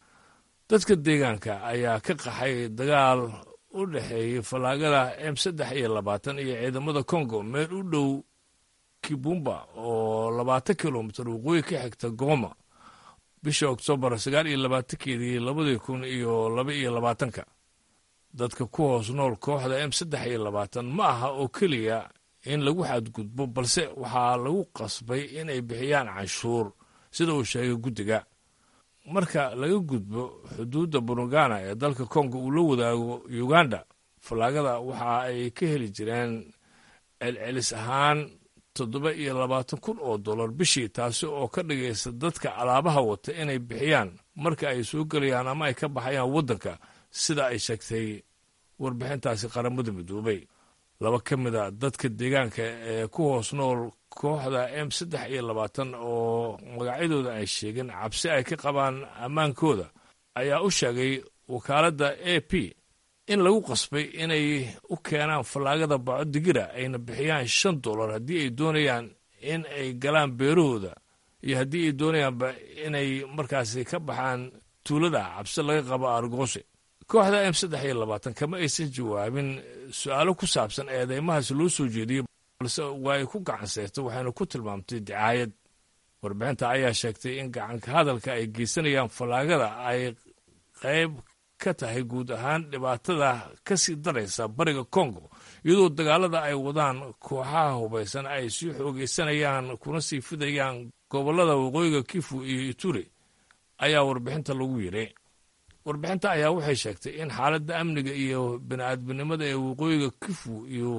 dadka deegaanka ayaa ka qaxay dagaal u dhexeeyey fallaagada m saddex iyo labaatan iyo ciidamada kongo meel u dhow kibumba oo labaatan kilomitir waqooyi ka xigta goma bisha oktoobar sagaal iyo labaatankeedii labadii kun iyo laba iyo labaatanka dadka ku hoos nool kooxda m saddex iyo labaatan ma aha oo keliya in lagu xadgudbo balse waxaa lagu qasbay inay bixiyaan canshuur sida uu sheegay guddiga marka laga gudbo xuduudda burugana ee dalka kongo uu la wadaago uganda fallaagada waxa ay ka heli jireen celcelis ahaan toddoba iyo labaatan kun oo dollar bishii taasi oo ka dhigaysa dadka alaabaha wata inay bixiyaan marka ay soo gelayaan ama ay ka baxayaan waddanka sida ay sheegtay warbixintaasi qaramada midoobay laba ka mid a dadka deegaanka ee ku hoos nool kooxda m saddex iyo labaatan oo magacyadooda ay sheegeen cabsi ay ka qabaan ammaankooda ayaa u sheegay wakaaladda a p in lagu qasbay inay u keenaan fallaagada baco digira ayna bixiyaan shan dollar haddii ay doonayaan in ay galaan beerahooda iyo haddii ay doonayaanba inay markaasi ka baxaan tuulada cabsi laga qabo argoose kooxda m saddex iyo labaatan kama aysan jawaabin su-aalo ku saabsan eedeymahaas loo soo jeediyey balse waa ay ku gacan seyrtay waxayna ku tilmaamtay dicaayad warbixinta ayaa sheegtay in gacanka hadalka ay geysanayaan fallaagada ay qayb ka tahay guud ahaan dhibaatada ka sii daraysa bariga kongo iyadoo dagaalada ay wadaan kooxaha hubaysan ay sii xoogaysanayaan kuna sii fidayaan gobollada waqooyiga kifu iyo ituri ayaa warbixinta lagu yidhi warbixinta ayaa waxay sheegtay in xaaladda amniga iyo bini-aadminimada ee waqooyiga kifu iyo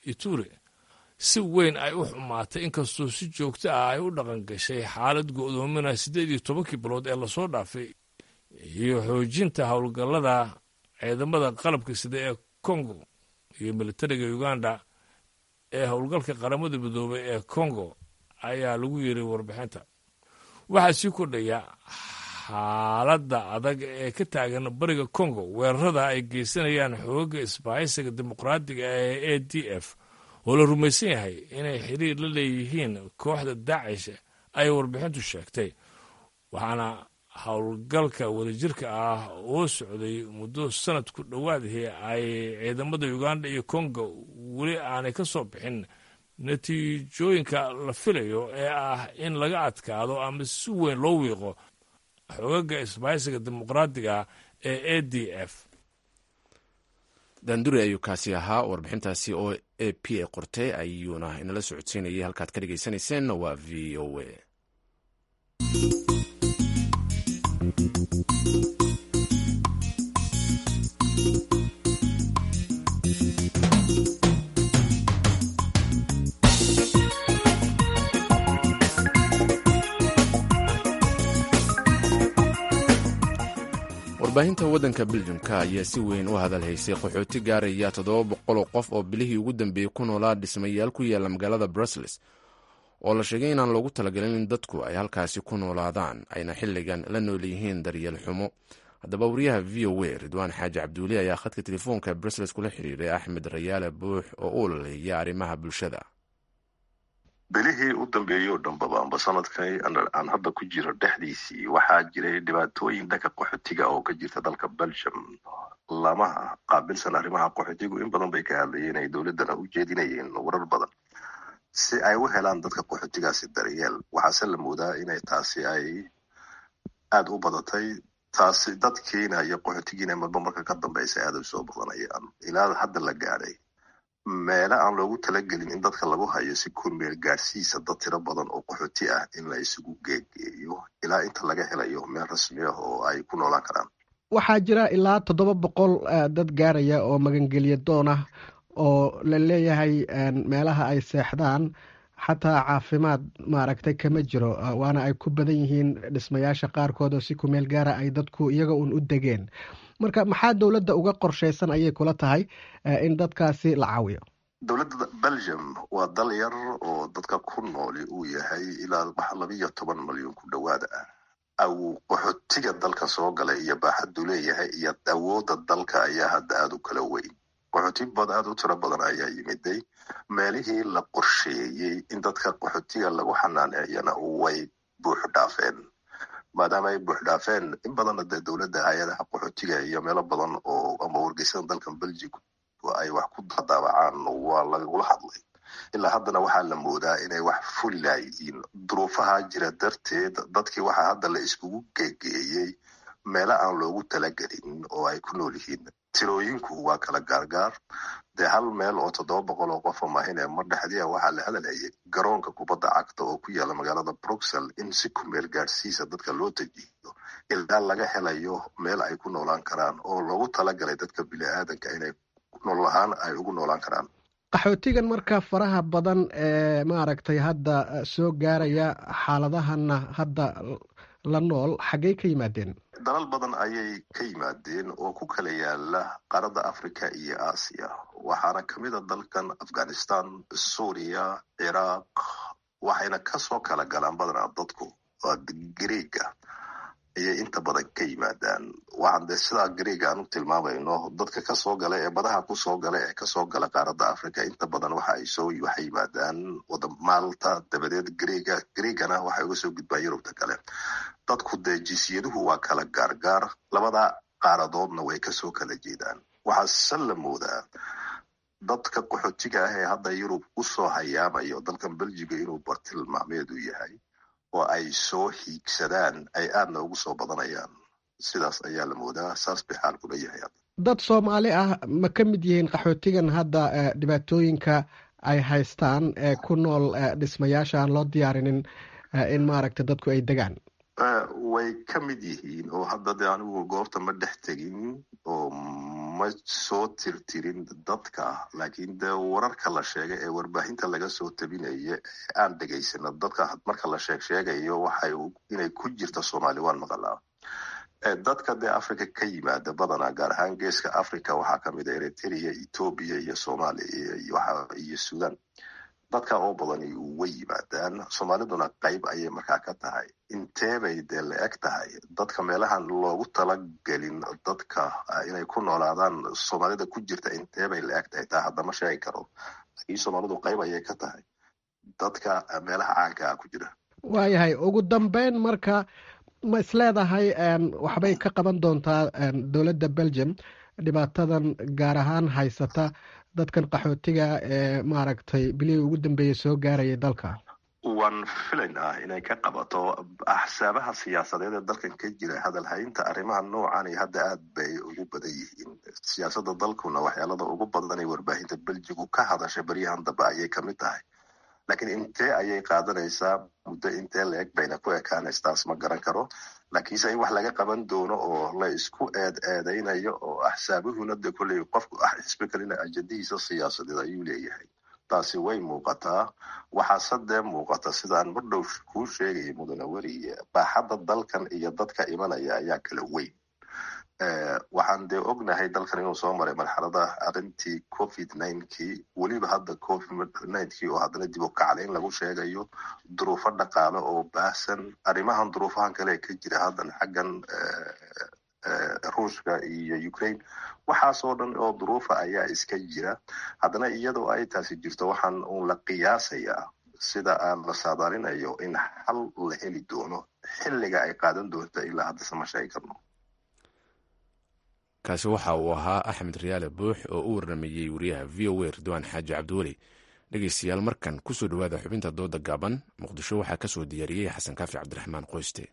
iture si weyn ay u xumaatay inkastoo si joogto ah ay u dhaqan gashay xaalad go'doomina siddeed iyo tobankii bilood ee lasoo dhaafay iyo xoojinta howlgallada ciidamada qalabka sida ee congo iyo militariga uganda ee howlgalka qaramada midoobay ee congo ayaa lagu yiri warbixinta waxaa sii kordhaya xaaladda adag ee ka taagan bariga congo weerarada ay geysanayaan xoogga isbahaysiga dimuqraadiga ee a d f oo la rumaysan yahay inay xiriir la leeyihiin kooxda daacish ay warbixintu sheegtay waxaana howlgalka wadajirka ah oo socday muddo sanad ku dhowaadihii ay ciidamada uganda iyo congo weli aanay ka soo bixin natiijooyinka la filayo ee ah in laga adkaado ama si weyn loo wiiqo xogaga isbahaysiga dimuqraadiga ee a d f danduri ayuu kaasi ahaa warbixintaasi oo a p a qortay ayuuna inala socodsiinayay halkaad ka dhagaysanayseen waa v o a warbaahinta waddanka beljumka ayaa si weyn u hadal haysay qaxooti gaaraya toddoba boqoloo qof oo bilihii ugu dambeeyey ku noolaa dhismayaal ku yaala magaalada brussels oo la sheegay inaan loogu talagelin in dadku ay halkaasi ku noolaadaan ayna xilligan la nool yihiin daryeel xumo haddaba wariyaha v o a ridwaan xaaji cabduuli ayaa khadka telefoonka brussels kula xiriiray axmed rayaale buux oo u ololaya arrimaha bulshada bilihii u dambeeyey oo dhanbaba amba sanadkay aan hadda ku jiro dhexdiisii waxaa jiray dhibaatooyin dhanka qaxootiga oo ka jirta dalka belgium lamaha qaabilsan arrimaha qaxootigu in badan bay ka hadlayeen ay dowladdana u jeedinayeen warar badan si ay u helaan dadka qaxootigaasi daryeel waxaase la moodaa inay taasi ay aada u badatay taasi dadkiina iyo qaxootigiina marba marka ka dambeysa aada u soo badanayaan ilaa hadda la gaadhay meele aan loogu talagelin in dadka lagu hayo si kormeel gaadhsiisa dad tiro badan oo qaxooti ah in la isugu geegeeyo ilaa inta laga helayo meel rasmi ah oo ay ku noolaan karaan waxaa jira ilaa toddoba boqol dad gaaraya oo magangelya doon ah oo la leeyahay meelaha ay seexdaan xataa caafimaad maaragtay kama jiro waana ay ku badan yihiin dhismayaasha qaarkood oo si kumeel gaara ay dadku iyaga uun u degeen marka maxaa dowladda uga qorshaysan ayay kula tahay in dadkaasi la caawiyo dowladda belgium waa dal yar oo dadka ku nooli uu yahay ilaa labiyo toban malyan ku dhowaada ah aw qaxootiga dalka soo galay iyo baaxaddu leeyahay iyo awoodda dalka ayaa hadda aada u kala weyn qaxooti bad aada u tiro badan ayaa yimiday meelihii la qorsheeyey in dadka qaxootiga lagu xanaaneeyana way buux dhaafeen maadaama ay buux dhaafeen in badanna dee dowladda hay-adaha qaxootiga iyo meelo badan oo ama wargeysada dalkan belgium ay wax ku daabacaan waa lagula hadlay ilaa haddana waxaa la moodaa inay wax fuli laayihiin duruufaha jira darteed dadkii waxaa hadda la iskugu geegeeyey meelo aan loogu talagelin oo ay ku nool yihiin tirooyinku waa kala gaargaar dee hal meel oo toddoba boqol oo qofa mahine mar dhexdiia waxaa la hadalhayay garoonka kubadda cagta oo ku yaala magaalada bruxel in si kumeel gaadhsiisa dadka loo dejiyo ilaa laga helayo meel ay ku noolaan karaan oo loogu talagalay dadka bini-aadanka inay nool ahaan ay ugu noolaan karaan qaxootigan marka faraha badan ee maaragtay hadda soo gaaraya xaaladahana hadda la nool xaggey ka yimaadeen dalal badan ayay ka yimaadeen oo ku kala yaala qaaradda africa iyo aasiya waxaana kamid a dalkan afghanistan suuriya ciraaq waxayna kasoo kala galaan badanaa dadku greega ayay inta badan ka yimaadaan waxaan dee sidaa greega aan u tilmaamayno dadka kasoo gala ee badaha kusoo gala ee kasoo gala qaaradda africa inta badan waxa ay soo waxay yimaadaan wada maalta dabadeed greega greegana waxay uga soo gudbaan yurubta kale dadku dee jinsiyaduhu waa kala gaargaar labada qaaradoodna way kasoo kala jeedaan waxaase la moodaa dadka qaxootiga ah ee hadda yurub usoo hayaamayo dalkan belgiga inuu bartilmaameedu yahay oo ay soo hiigsadaan ay aadna ugu soo badanayaan sidaas ayaa la moodaa saas bay xaalkula yahay dad soomaali ah ma ka mid yihiin qaxootigan hadda dhibaatooyinka ay haystaan ee ku nool dhismayaasha aan loo diyaarinin in maaragta dadku ay degaan way ka mid yihiin oo hadda dee anigu goobta ma dhex tegin oo ma soo tirtirin dadka laakiin dee wararka la sheegay ee warbaahinta laga soo tabinaya aan dhegaysano dadka marka la sheeg sheegayo waxay inay ku jirta soomaali waan maqalaa dadka dee africa ka yimaada badanaa gaar ahaan geeska africa waxaa kamid a eritrea ethoobia iyo soomaaliya iyo sudan dadka oo badani way yimaadaan soomaaliduna qayb ayay markaa ka tahay inteebay dee la eg tahay dadka meelahan loogu talagelin dadka inay ku noolaadaan soomaalida ku jirta inteebay la eg tahay taa haddama sheegi karo laakiin soomaalidu qayb ayay ka tahay dadka meelaha caankaa ku jira waayahay ugu dambeyn marka ma isleedahay waxbay ka qaban doontaa dowladda belgium dhibaatadan gaar ahaan haysata dadkan qaxootiga ee maaragtay bilihii ugu dambeeyey soo gaarayay dalka waan filayn ah inay ka qabato axsaabaha siyaasadeed ee dalkan ka jira hadalhaynta arrimaha noocan hadda aad bay ugu badan yihiin siyaasadda dalkuna waxyaalada ugu badan ee warbaahinta beljigu ka hadasha beryahan dambe ayay kamid tahay laakiin intee ayay qaadanaysaa muddo intee la eg bayna ku ekaanaysa taas ma garan karo laakiinse in wax laga qaban doono oo la isku eed eedeynayo oo axsaabuhuna de kolley qofku xisbi kalina ajadihiisa siyaasadeed ayuu leeyahay taasi way muuqataa waxaase dee muuqata sidaan mar dhow kuu sheegaya mudane weriye baaxadda dalkan iyo dadka imanaya ayaa kala weyn waxaan dee ognahay dalkan inuu soo maray marxalada arrintii covid ninkii weliba hadda covid ninkii oo haddana dib u kacday in lagu sheegayo duruufo dhaqaale oo baahsan arrimahan duruufahan kale ka jira haddan xaggan ruushka iyo ukraine waxaasoo dhan oo duruufa ayaa iska jira haddana iyadoo ay taasi jirto waxaan uun la qiyaasayaa sida aan la saadaalinayo in xal la heli doono xilliga ay qaadan doonta ilaa haddase ma sheegi karno kaasi waxa uu ahaa axmed riyaale buux oo u warramayey wariyaha v o a ridwaan xaaji cabdiweli dhegeystayaal markan kusoo dhowaada xubinta dooda gaaban muqdisho waxaa ka soo diyaariyey xasan kaafi cabdiraxmaan qoyste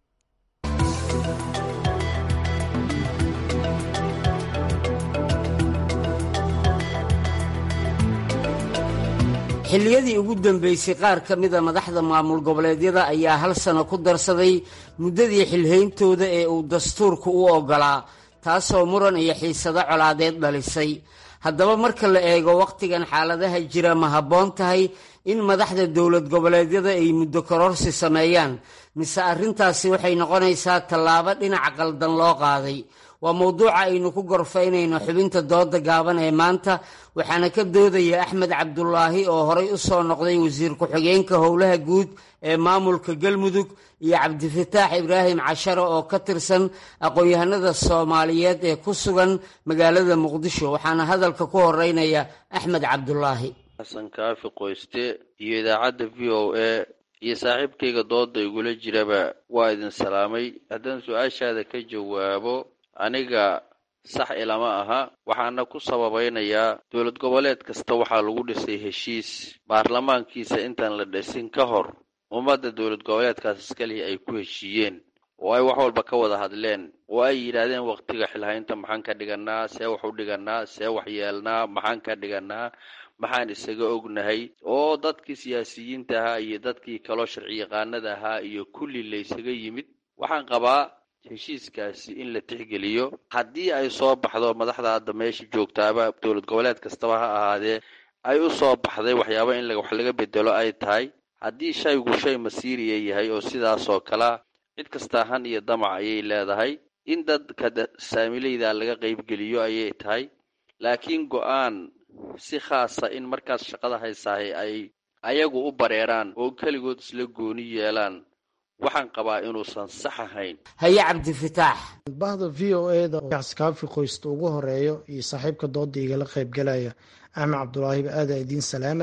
xilliyadii ugu dambeysay qaar ka mida madaxda maamul goboleedyada ayaa hal sano ku darsaday muddadii xilhayntooda ee uu dastuurku u oggolaa taasoo muran iyo xiisado colaadeed dhalisay haddaba marka la eego wakhtigan xaaladaha jira ma habboon tahay in madaxda dowlad goboleedyada ay muddo kororsi sameeyaan mise arrintaasi waxay noqonaysaa tallaabo dhinaca qaldan loo qaaday waa mowduuca aynu ku gorfaynayno xubinta dooda gaaban ee maanta waxaana ka doodaya axmed cabdulaahi oo horay u soo noqday wasiir ku-xigeenka howlaha guud ee maamulka galmudug iyo cabdifataax ibraahim cashare oo ka tirsan aqoon-yahanada soomaaliyeed ee ku sugan magaalada muqdisho waxaana hadalka ku horeynaya axmed cabdulaahi xasan kaafi qoyste iyo idaacadda v o a iyo saaxiibkayga dooda igula jiraba waa idin salaamay haddaan su-aashaada ka jawaabo aniga sax ilama aha waxaana ku sababaynayaa dowlad goboleed kasta waxaa lagu dhisay heshiis baarlamaankiisa intaan la dhisin ka hor ummadda dowlad goboleedkaas iskalihi ay ku heshiiyeen oo ay wax walba ka wada hadleen oo ay yidhaahdeen waqtiga xilhaynta maxaan ka dhiganaa see wax u dhiganaa see wax yeelnaa maxaan ka dhiganaa maxaan isaga ognahay oo dadkii siyaasiyiinta ahaa iyo dadkii kaloo sharci yaqaanada ahaa iyo kulli laysaga yimid waxaan qabaa heshiiskaasi in la tixgeliyo haddii ay soo baxdo madaxda hadda meesha joogtaaba dowlad goboleed kastaba ha ahaadee ay u soo baxday waxyaaba in wax laga bedelo ay tahay haddii shaygu shay masiiriya yahay oo sidaasoo kalea cid kastaa han iyo damac ayay leedahay in dadka saamileyda laga qaybgeliyo ayay tahay laakiin go-aan si khaasa in markaas shaqada haysaahay ay ayagu u bareeraan oo keligood isla gooni yeelaan waxaan qabaa inuusan sax ahayn haye cabdifataax bahda v o eda kaafi qoysta ugu horeeyo iyo saaxiibka dooda igala qaybgalaya axmed cabdulaahiba aada idiin salaama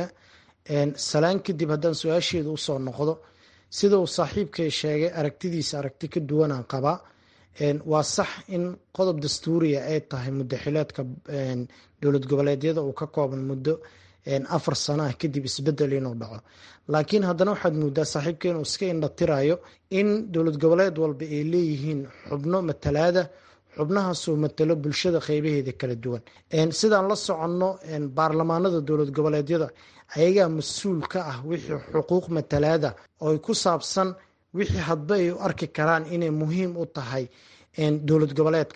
salaan kadib haddaan su-aasheeda usoo noqdo sida uu saaxiibkay sheegay aragtidiisa aragti ka duwanaan qabaa waa sax in qodob dastuuriya ay tahay muddo xileedka dowlad goboleedyada uu ka kooban muddo afar sano ah kadib isbedel inuu dhaco laakiin haddana waxaad moodaa saaxiibka inuu iska indhatirayo in dowlad goboleed walba ay leeyihiin xubno matalaada xubnahaasoo matalo bulshada qeybaheeda kala duwan sidaan la soconno baarlamaanada dowlad goboleedyada ayagaa mas-uul ka ah wixii xuquuq matalaada oo ku saabsan wixii hadba ay u arki karaan inay muhiim u tahay dowlad goboleedka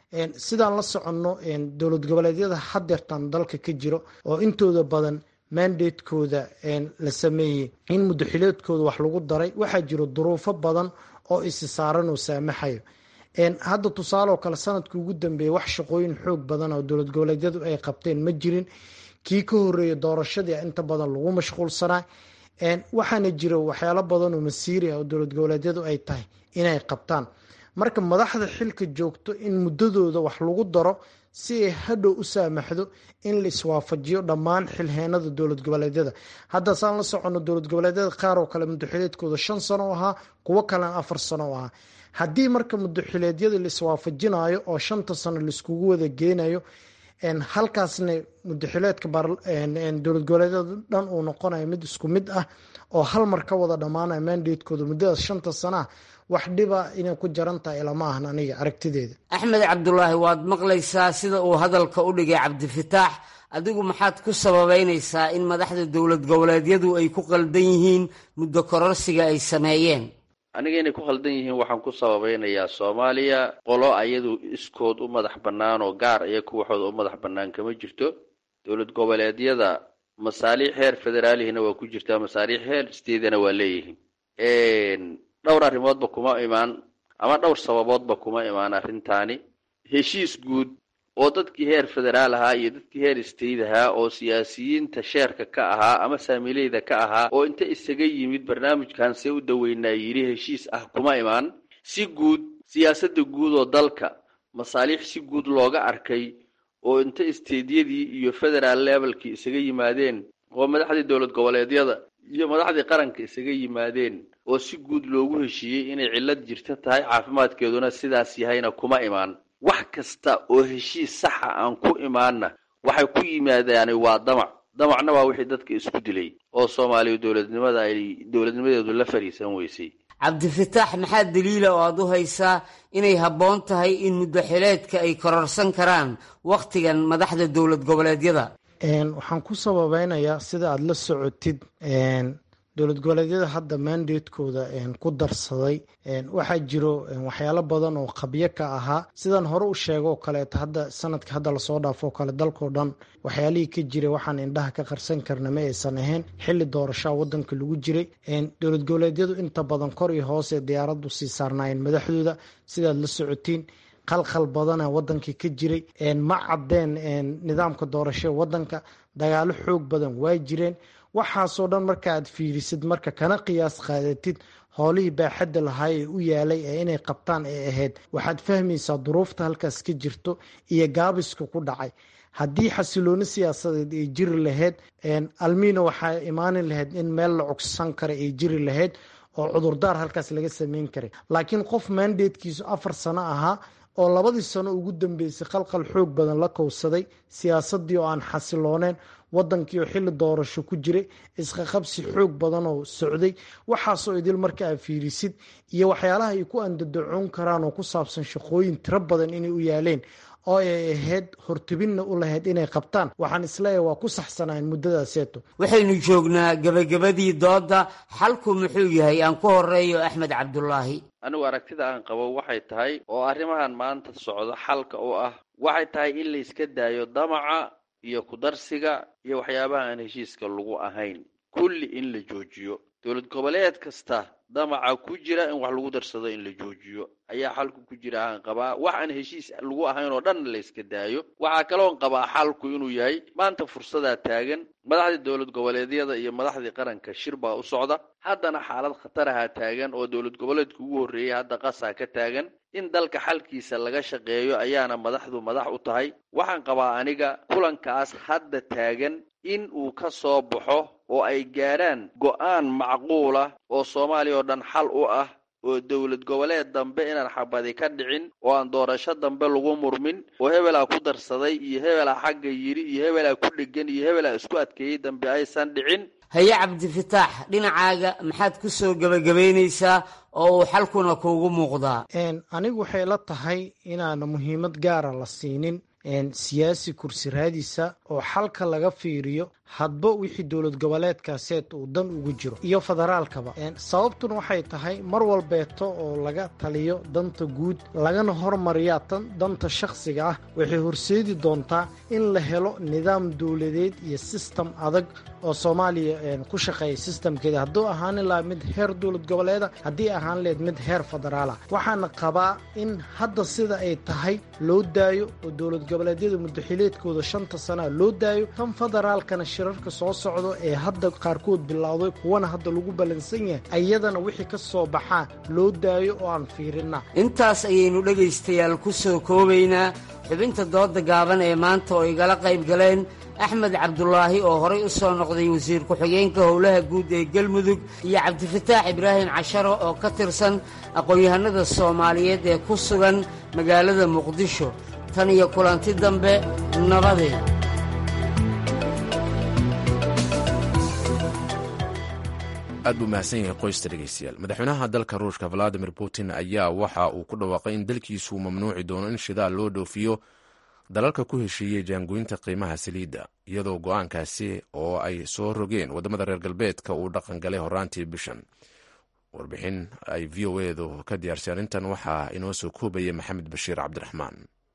sidaan la soconno dowlad goboleedyada hadeertan dalka ka jiro oo intooda badan mandatekooda la sameeyey in mudaxileedkooda wax lagu daray waxaa jiro duruufo badan oo isi saaran oo saamaxayo hadda tusaale oo kale sanadkii ugu dambeeyey wax shaqooyin xoog badan oo dowlad goboleedyadu ay qabteen ma jirin kii ka horeeyay doorashadii inta badan lagu mashquulsanaa waxaana jira waxyaalo badan oo masiiri ah oo dowlad goboleedyadu ay tahay inay qabtaan marka madaxda xilka joogto in muddadooda wax lagu daro si ay hadhow u saamaxdo in la iswaafajiyo dhammaan xilheenada dowlad goboleedyada hadda saan la socono dowlad goboleedyada qaar oo kale mudaxileedkooda shan sano o ahaa kuwo kalena afar sano o ahaa haddii marka mudaxileedyada la iswaafajinayo oo shanta sano laiskugu wada geynayo halkaasna mudaxileedka dowlad goboleedyada dhan uu noqonayo mid isku mid ah oo hal mar ka wada dhammaanaya mandatekooda muddadaas shanta sana ah wax dhiba inay ku jaran tahay ilama ahan aniga aragtideeda axmed cabdulaahi waad maqlaysaa sida uu hadalka u dhigay cabdifataax adigu maxaad ku sababeynaysaa in madaxda dowlad goboleedyadu ay ku qaldan yihiin muddo kororsiga ay sameeyeen aniga inay ku khaldan yihiin waxaan ku sababeynayaa soomaaliya qolo ayadu iskood u madax bannaan oo gaar iyo kuwaxooda u madax bannaan kama jirto dowlad goboleedyada masaaliix heer federaalihina waa ku jirtaa masaaliix heer steedana waa leeyihiin dhowr arrimoodba kuma imaan ama dhowr sababoodba kuma imaan arrintaani heshiis guud oo dadkii heer federaal ahaa iyo dadkii heer state ahaa oo siyaasiyiinta sheerka ka ahaa ama saamileyda ka ahaa oo inta isaga yimid barnaamijkan see u daweynaa yidhi heshiis ah kuma imaan si guud siyaasadda guud oo dalka masaaliix si guud looga arkay oo inta isteedyadii iyo federaal levelkii isaga yimaadeen oo madaxdii dowlad goboleedyada iyo madaxdii qaranka isaga yimaadeen oo si guud loogu heshiiyey inay cillad jirta tahay caafimaadkeeduna sidaas yahayna kuma imaan wax kasta oo heshiis saxa aan ku imaanna waxay ku yimaadaani waa damac damacna waa wixii dadka isku dilay oo soomaaliya dowladnimada ay dowladnimadeedu la fariisan weysay cabdifataax maxaa daliila oo aad u haysaa inay habboon tahay in muddaxileedka ay kororsan karaan wakhtigan madaxda dowlad goboleedyada waxaan ku sababeynayaa sida aada la socotid dowlad goboleedyada hadda mandatekooda ku darsaday waxaa jiro waxyaalo badan oo qabyo ka ahaa sidaan hore u sheego oo kaleeto hadda sanadka hadda lasoo dhaafo oo kale dalkao dhan waxyaalihii ka jiray waxaan indhaha ka qarsan karna ma aysan ahayn xili doorashaa wadanka lagu jiray dowlad goboleedyadu inta badan kor iyo hoose diyaaradu sii saarnaayeen madaxdooda sidaad la socotiin qalqal badana wadankii ka jiray ma cadeen nidaamka doorashada wadanka dagaalo xoog badan waa jireen waxaasoo dhan marka aad fiirisid marka kana qiyaas qaadatid howlihii baaxadda lahaa ee u yaalay ee inay qabtaan ee ahayd waxaad fahmaysaa duruufta halkaas ka jirto iyo gaabiska ku dhacay haddii xasilooni siyaasadeed ay jiri lahayd almiina waxaa imaani lahayd in meel la cogsan kara ay jiri lahayd oo cudurdaar halkaas laga sameyn karay laakiin qof mandatekiisu afar sano ahaa oo labadii sano ugu dambeysay qalqal xoog badan la kowsaday siyaasadii oo aan xasilooneen wadankii oo xili doorasho ku jiray isqaqabsi xoog badan oo socday waxaasoo idil marka aad fiirisid iyo waxyaalaha ay ku andadacoon karaan oo ku saabsan shaqooyin tiro badan inay u yaaleen oo ay ahayd hortebinna u lahayd inay qabtaan waxaan isleeyahay waa ku saxsanayn muddadaaseeto waxaynu joognaa gebagabadii doodda xalku muxuu yahay aan ku horeeyo axmed cabdulaahi anigu aragtida aan qabo waxay tahay oo arrimahan maanta socdo xalka u ah waxay tahay in la iska daayo damaca iyo kudarsiga iyo waxyaabaha aan heshiiska lagu ahayn kulli in la joojiyo dowlad goboleed kasta damaca ku jira in wax lagu darsado in la joojiyo ayaa xalku ku jira aan qabaa wax aan heshiis lagu ahayn oo dhan la iska daayo waxaa kaloon qabaa xalku inuu yahay maanta fursadaa taagan madaxdii dowlad goboleedyada iyo madaxdii qaranka shir baa u socda haddana xaalad khataraha taagan oo dowlad goboleedka ugu horreeyay hadda qasaa ka taagan in dalka xalkiisa laga shaqeeyo ayaana madaxdu madax u tahay waxaan qabaa aniga kulankaas hadda taagan in uu ka soo baxo oo ay gaadhaan go-aan macquula oo soomaaliya oo dhan xal u ah oo dowlad goboleed dambe inaan xabadi ka dhicin oo aan doorasho dambe lagu murmin oo hebelaa ku darsaday iyo hebelaa xagga yidhi iyo hebelaa ku dhegan iyo hebelaa isku adkeeyey dambe aysan dhicin haye cabdifataax dhinacaaga maxaad ku soo gebagabaynaysaa oo uu xalkuna kuugu muuqdaa anigu waxay la tahay inaana muhiimad gaara la siinin siyaasi kursi raadisa oo xalka laga fiiriyo hadba wixii dowlad goboleedkaaseed uu dan ugu jiro iyo federaalkaba sababtuna waxay tahay mar walbeeto oo laga taliyo danta guud lagana hormariyaa tan danta shakhsiga ah waxay horseedi doontaa in la helo nidaam dowladeed iyo sistem adag oo soomaaliya ku shaqeeya sistamkeeda hadduu ahaan laha mid heer dowlad goboleeda haddii ahaan leed mid heer federaala waxaana qabaa in hadda sida ay tahay loo daayo oo dowlad goboleedyada mudaxileedkooda shanta sanaa loo daayo tan federaalkana shirarka soo socdo ee hadda qaarkood bilowday kuwana hadda lagu ballansan yahay ayadana wixii ka soo baxaa loo daayo oo aan fiirina intaas ayaynu dhegaystayaal ku soo koobaynaa xubinta dooda gaaban ee maanta oo igala qayb galeen axmed cabdulaahi oo horay u soo noqday wasiir ku-xigeenka howlaha guud ee galmudug iyo cabdifataax ibraahim casharo oo ka tirsan aqoon-yahanada soomaaliyeed ee ku sugan magaalada muqdisho tan iyo kulanti dambe nabadeed aad buu mahadsan yahay qoysta dhegeystayaal madaxweynaha dalka ruushka valadimir putin ayaa waxa uu ku dhawaaqay in dalkiisu uu mamnuuci doono in shidaal loo dhoofiyo dalalka ku heshiiyey jaangoynta qiimaha saliidda iyadoo go-aankaasi oo ay soo rogeen waddamada reer galbeedka uu dhaqan galay horaantii bishan warbixin ay v o edu ka diyaarsay arrintan waxaa inoo soo koobaya maxamed bashiir cabdiraxmaan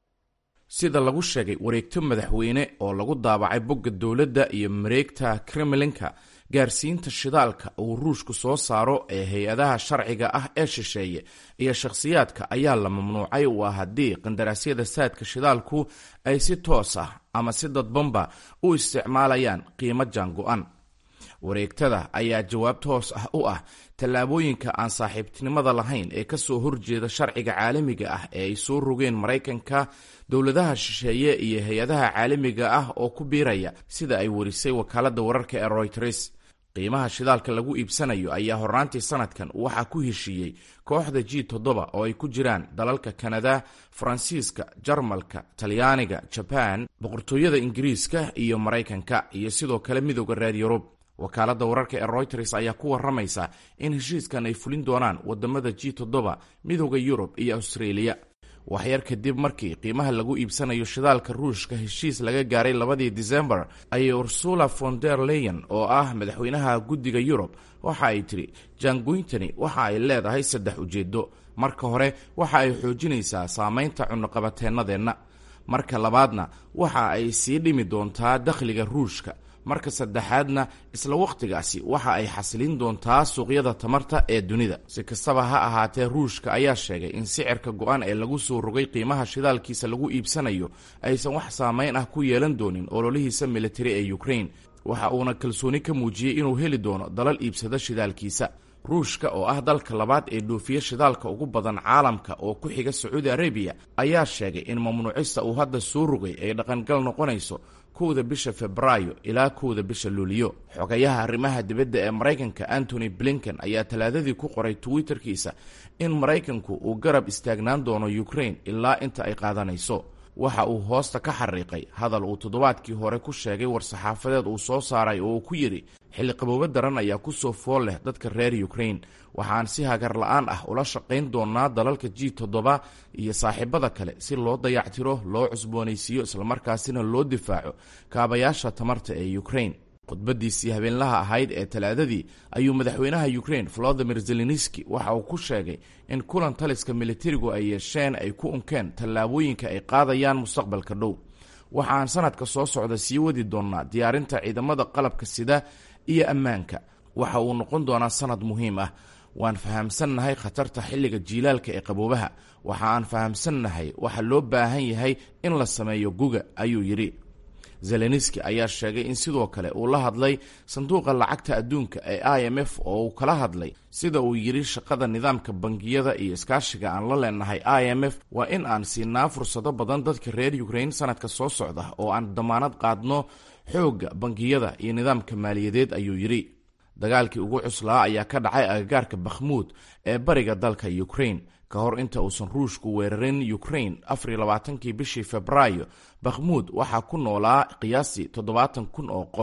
sida lagu sheegay wareegto madaxweyne oo lagu daabacay bogga dowladda iyo mareegta kremlinka gaarsiinta shidaalka uu ruushku soo saaro ee hay-adaha sharciga ah ee shisheeye iyo shakhsiyaadka ayaa la mamnuucay waa haddii qandaraasyada saadka shidaalku ay si toos ah ama si dadbanba u isticmaalayaan qiimo jaango-an wareegtada ayaa jawaab toos ah u ah tallaabooyinka aan saaxiibtinimada lahayn ee kasoo horjeeda sharciga caalamiga ah ee ay soo rogeen maraykanka dowladaha shisheeye iyo hay-adaha caalamiga ah oo ku biiraya sida ay warisay wakaaladda wararka ee royters qiimaha shidaalka lagu iibsanayo ayaa hornaantii sanadkan waxaa ku heshiiyey kooxda g toddoba oo ay ku jiraan dalalka kanada faransiiska jarmalka talyaaniga jaban boqortooyada ingiriiska iyo maraykanka iyo sidoo kale midooda reer yurub wakaaladda wararka ee royters ayaa ku waramaysa in heshiiskan ay fulin doonaan wadamada g toddoba midooda yurub iyo austraeliya waxyar kadib markii qiimaha lagu iibsanayo shidaalka ruushka heshiis laga gaaray labadii disembar ayay ursula von der leyen oo ah madaxweynaha guddiga yurub waxa ay tidhi jaangoyntani waxa ay leedahay saddex ujeedo marka hore waxa ay xoojinaysaa saameynta cunuqabateennadeenna marka labaadna waxa ay sii dhimi doontaa dakhliga ruushka marka saddexaadna isla wakhtigaasi waxa ay xasilin doontaa suuqyada tamarta ee dunida si kastaba ha ahaatee ruushka ayaa sheegay in sicirka go-an ee lagu soo rogay qiimaha shidaalkiisa lagu iibsanayo aysan wax saameyn ah ku yeelan doonin ololihiisa militari ee ukrain waxa uuna kalsooni ka muujiyey inuu heli doono dalal iibsada shidaalkiisa ruushka oo ah dalka labaad ee dhoofiya shidaalka ugu badan caalamka oo ku xiga sacuudi arabiya ayaa sheegay in mamnuucista uu hadda soo rogay ay dhaqangal noqonayso kowda bisha febraayo ilaa kowda bisha luuliyo xogayaha arrimaha dibadda ee maraykanka antony blinken ayaa talaadadii ku qoray twitterkiisa in maraykanku uu garab istaagnaan doono ukrain ilaa inta ay qaadanayso waxa uu hoosta ka xariiqay hadal uu toddobaadkii hore ku sheegay war-saxaafadeed uu soo saaray oo uu ku yidhi xilli qaboobo daran ayaa ku soo fool leh dadka reer ukrain waxaan si hagar la-aan ah ula shaqayn doonaa dalalka g toddoba iyo saaxiibada kale si loo dayactiro loo cusboonaysiiyo islamarkaasina loo difaaco kaabayaasha tamarta ee ukrain khudbadiisii habeenlaha ahayd ee talaadadii ayuu madaxweynaha ukrain volodimir zelenski waxa uu ku sheegay in kulan taliska militarigu ay yeesheen ay ku unkeen tallaabooyinka ay qaadayaan mustaqbalka dhow waxaan sanadka soo socda sii wadi doonnaa diyaarinta ciidamada qalabka sida iyo ammaanka waxa uu noqon doonaa sanad muhiim ah waan fahamsannahay khatarta xilliga jiilaalka ee qaboobaha waxa aan fahamsannahay waxa loo baahan yahay in la sameeyo guga ayuu yidhi zelenski ayaa sheegay in sidoo kale uu la hadlay sanduuqa lacagta adduunka ee i m f oo uu kala hadlay sida uu yidhi shaqada nidaamka bangiyada iyo iskaashiga aan la leenahay i m f waa in aan siinaa fursado badan dadka reer ukrain sanadka soo socda oo aan damaanad qaadno xoogga bangiyada iyo nidaamka maaliyadeed ayuu yidhi dagaalkii ugu cuslaa ayaa ka dhacay agagaarka bakhmuud ee bariga dalka ukrain ka hor inta uusan ruushku weerarin ukrain afariyo labaatankii bishii febraayo bakhmuud waxaa ku noolaa qiyaastii toddobaatan kun oo qof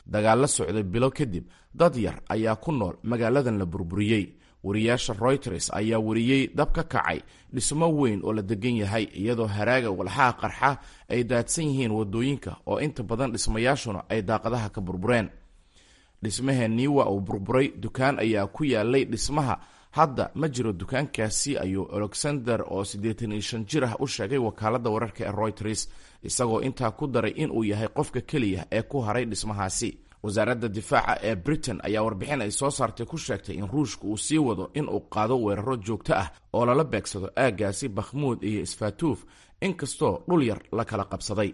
dagaal la socday bilo kadib dad yar ayaa ku nool magaaladan la burburiyey wariyaasha royters ayaa wariyey dab ka kacay dhismo weyn oo la degan yahay iyadoo haraaga walxaha qarxa ay daadsan yihiin wadooyinka oo inta badan dhismayaashuna ay daaqadaha ka burbureen dhismaheenii waa uu burburay dukaan ayaa ku yaalay dhismaha hadda ma jiro dukaankaasi ayuu alexander oo siddeetan iyo shan jir ah u sheegay wakaaladda wararka ee royters isagoo intaa ku daray inuu yahay qofka keliya ee ku haray dhismahaasi wasaaradda difaaca ee britain ayaa warbixin ay soo saartay ku sheegtay in ruushka uu sii wado in uu qaado weeraro joogto ah oo lala beegsado aaggaasi bakhmuud iyo isfatuuf inkastoo dhul yar la kala qabsaday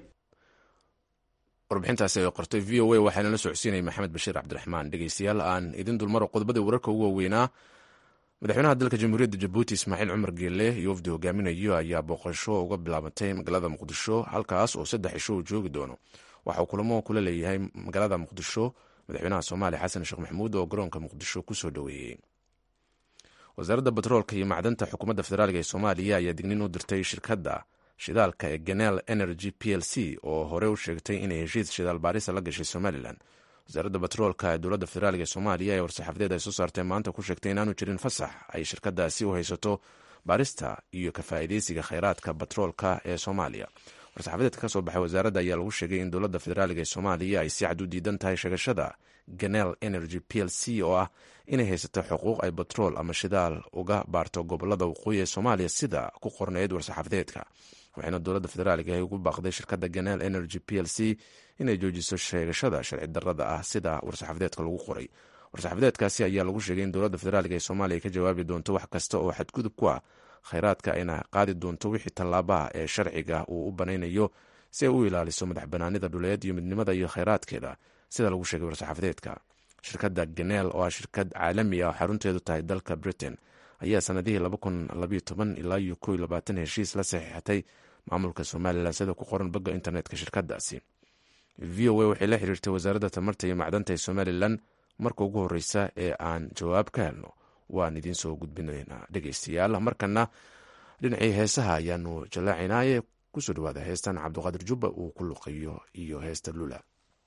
warbixintaasi ay qortay v o a waxaana la socodsiinaya maxamed bashiir cabdiraxmaan dhegeystayaal aan idin dulmaro qodobadii wararka ugu waaweynaa madaxweynaha dalka jamhuuriyadda jabuuti ismaaciil cumar geelle iyo wafdi hogaaminayo ayaa booqasho uga bilaabatay magaalada muqdisho halkaas oo saddex cisho uu joogi doono waxa uu kulamo kula leeyahay magaalada muqdisho madaxweynaha soomaaliya xasan sheekh maxamuud oo garoonka muqdisho kusoo dhoweeyey wasaaradda batroolka iyo macdanta xukuumadda federaalk ee soomaaliya ayaa digniin u dirtay shirkadda shidaalka ee ganel energy p l c oo hore u sheegtay inay heshiis shidaal baarisa la gashay somalilan wasaaradda batroolka ee dowladda federaalk ee soomaaliya ee war-saxaafadeed ay soo saartay maanta ku sheegtay inaanu jirin fasax ay shirkadaasi u haysato baarista iyo ka faa'iideysiga kheyraadka batroolka ee soomaaliya war-saxaafadeedka ka soo baxay wasaaradda ayaa lagu sheegay in dowladda federaalk ee soomaaliya ay si cad u diidan tahay sheegashada ganel energy p l c oo ah inay haysato xuquuq ay batrool ama shidaal uga baarto gobolada waqooyi ee soomaaliya sida ku qorneyd war-saxaafadeedka waxayna dowladda federaalk ay ugu baaqday shirkadda ganel energy p l c inay joojiso sheegashada sharci darrada ah sida war-saxaafadeedka lagu qoray war-saxaafadeedkaasi ayaa lagu sheegay in dowladda federaalk ee soomaaliya ka jawaabi doonto wax kasta oo xadgudub ku ah kheyraadka ayna qaadi doonto wixii tallaabaha ee sharciga uu u banaynayo si ay u ilaaliso madax banaanida dhuleed iyo midnimada iyo kheyraadkeeda sida lagu sheegay war-saxaafadeedka shirkadda ganel oo ah shirkad caalami ah oo xarunteedu tahay dalka britain ayaa sanadihii ilaa iyo ko labaatan heshiis la saxiixatay maamulka somalilan sida ku qoran bogga internetka shirkadaasi v o a waxay la xiriirtay wasaaradda tamarta iyo macdanta ee somalilan marka ugu horeysa ee aan jawaab ka helno waan idiin soo gudbinaynaa dhegeystayaal markana dhinacii heesaha ayaanu jallaacinaaye kusoo dhawaada heestan cabdiqaadir jubba uu ku luqeeyo iyo heesta lula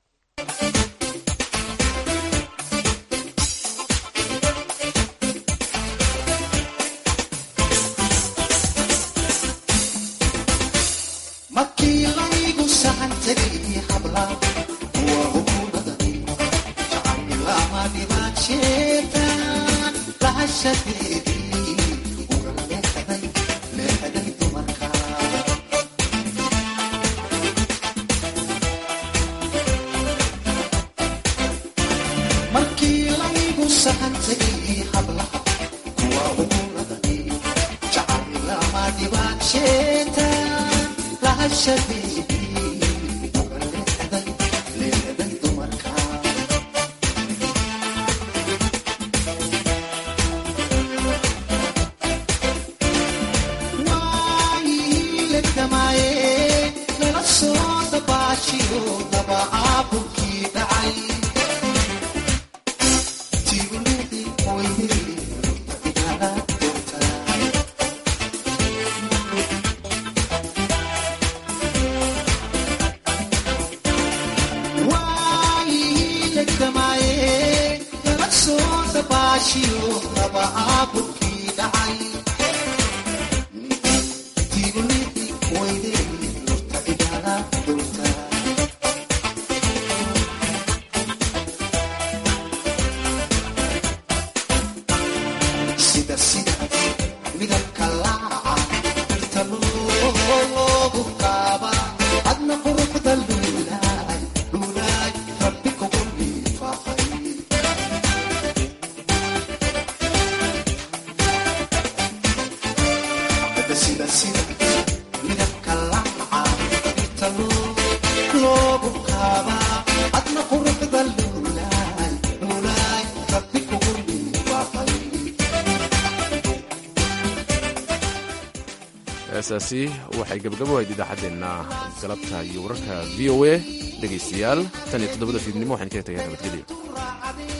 heesaasi waxay gabagabo ahayd idaacaddeenna galabta iyo wararka v o a dhegaystayaal tan iyo toddobada fiidnimo waxaan kaga tagay nabadgelyo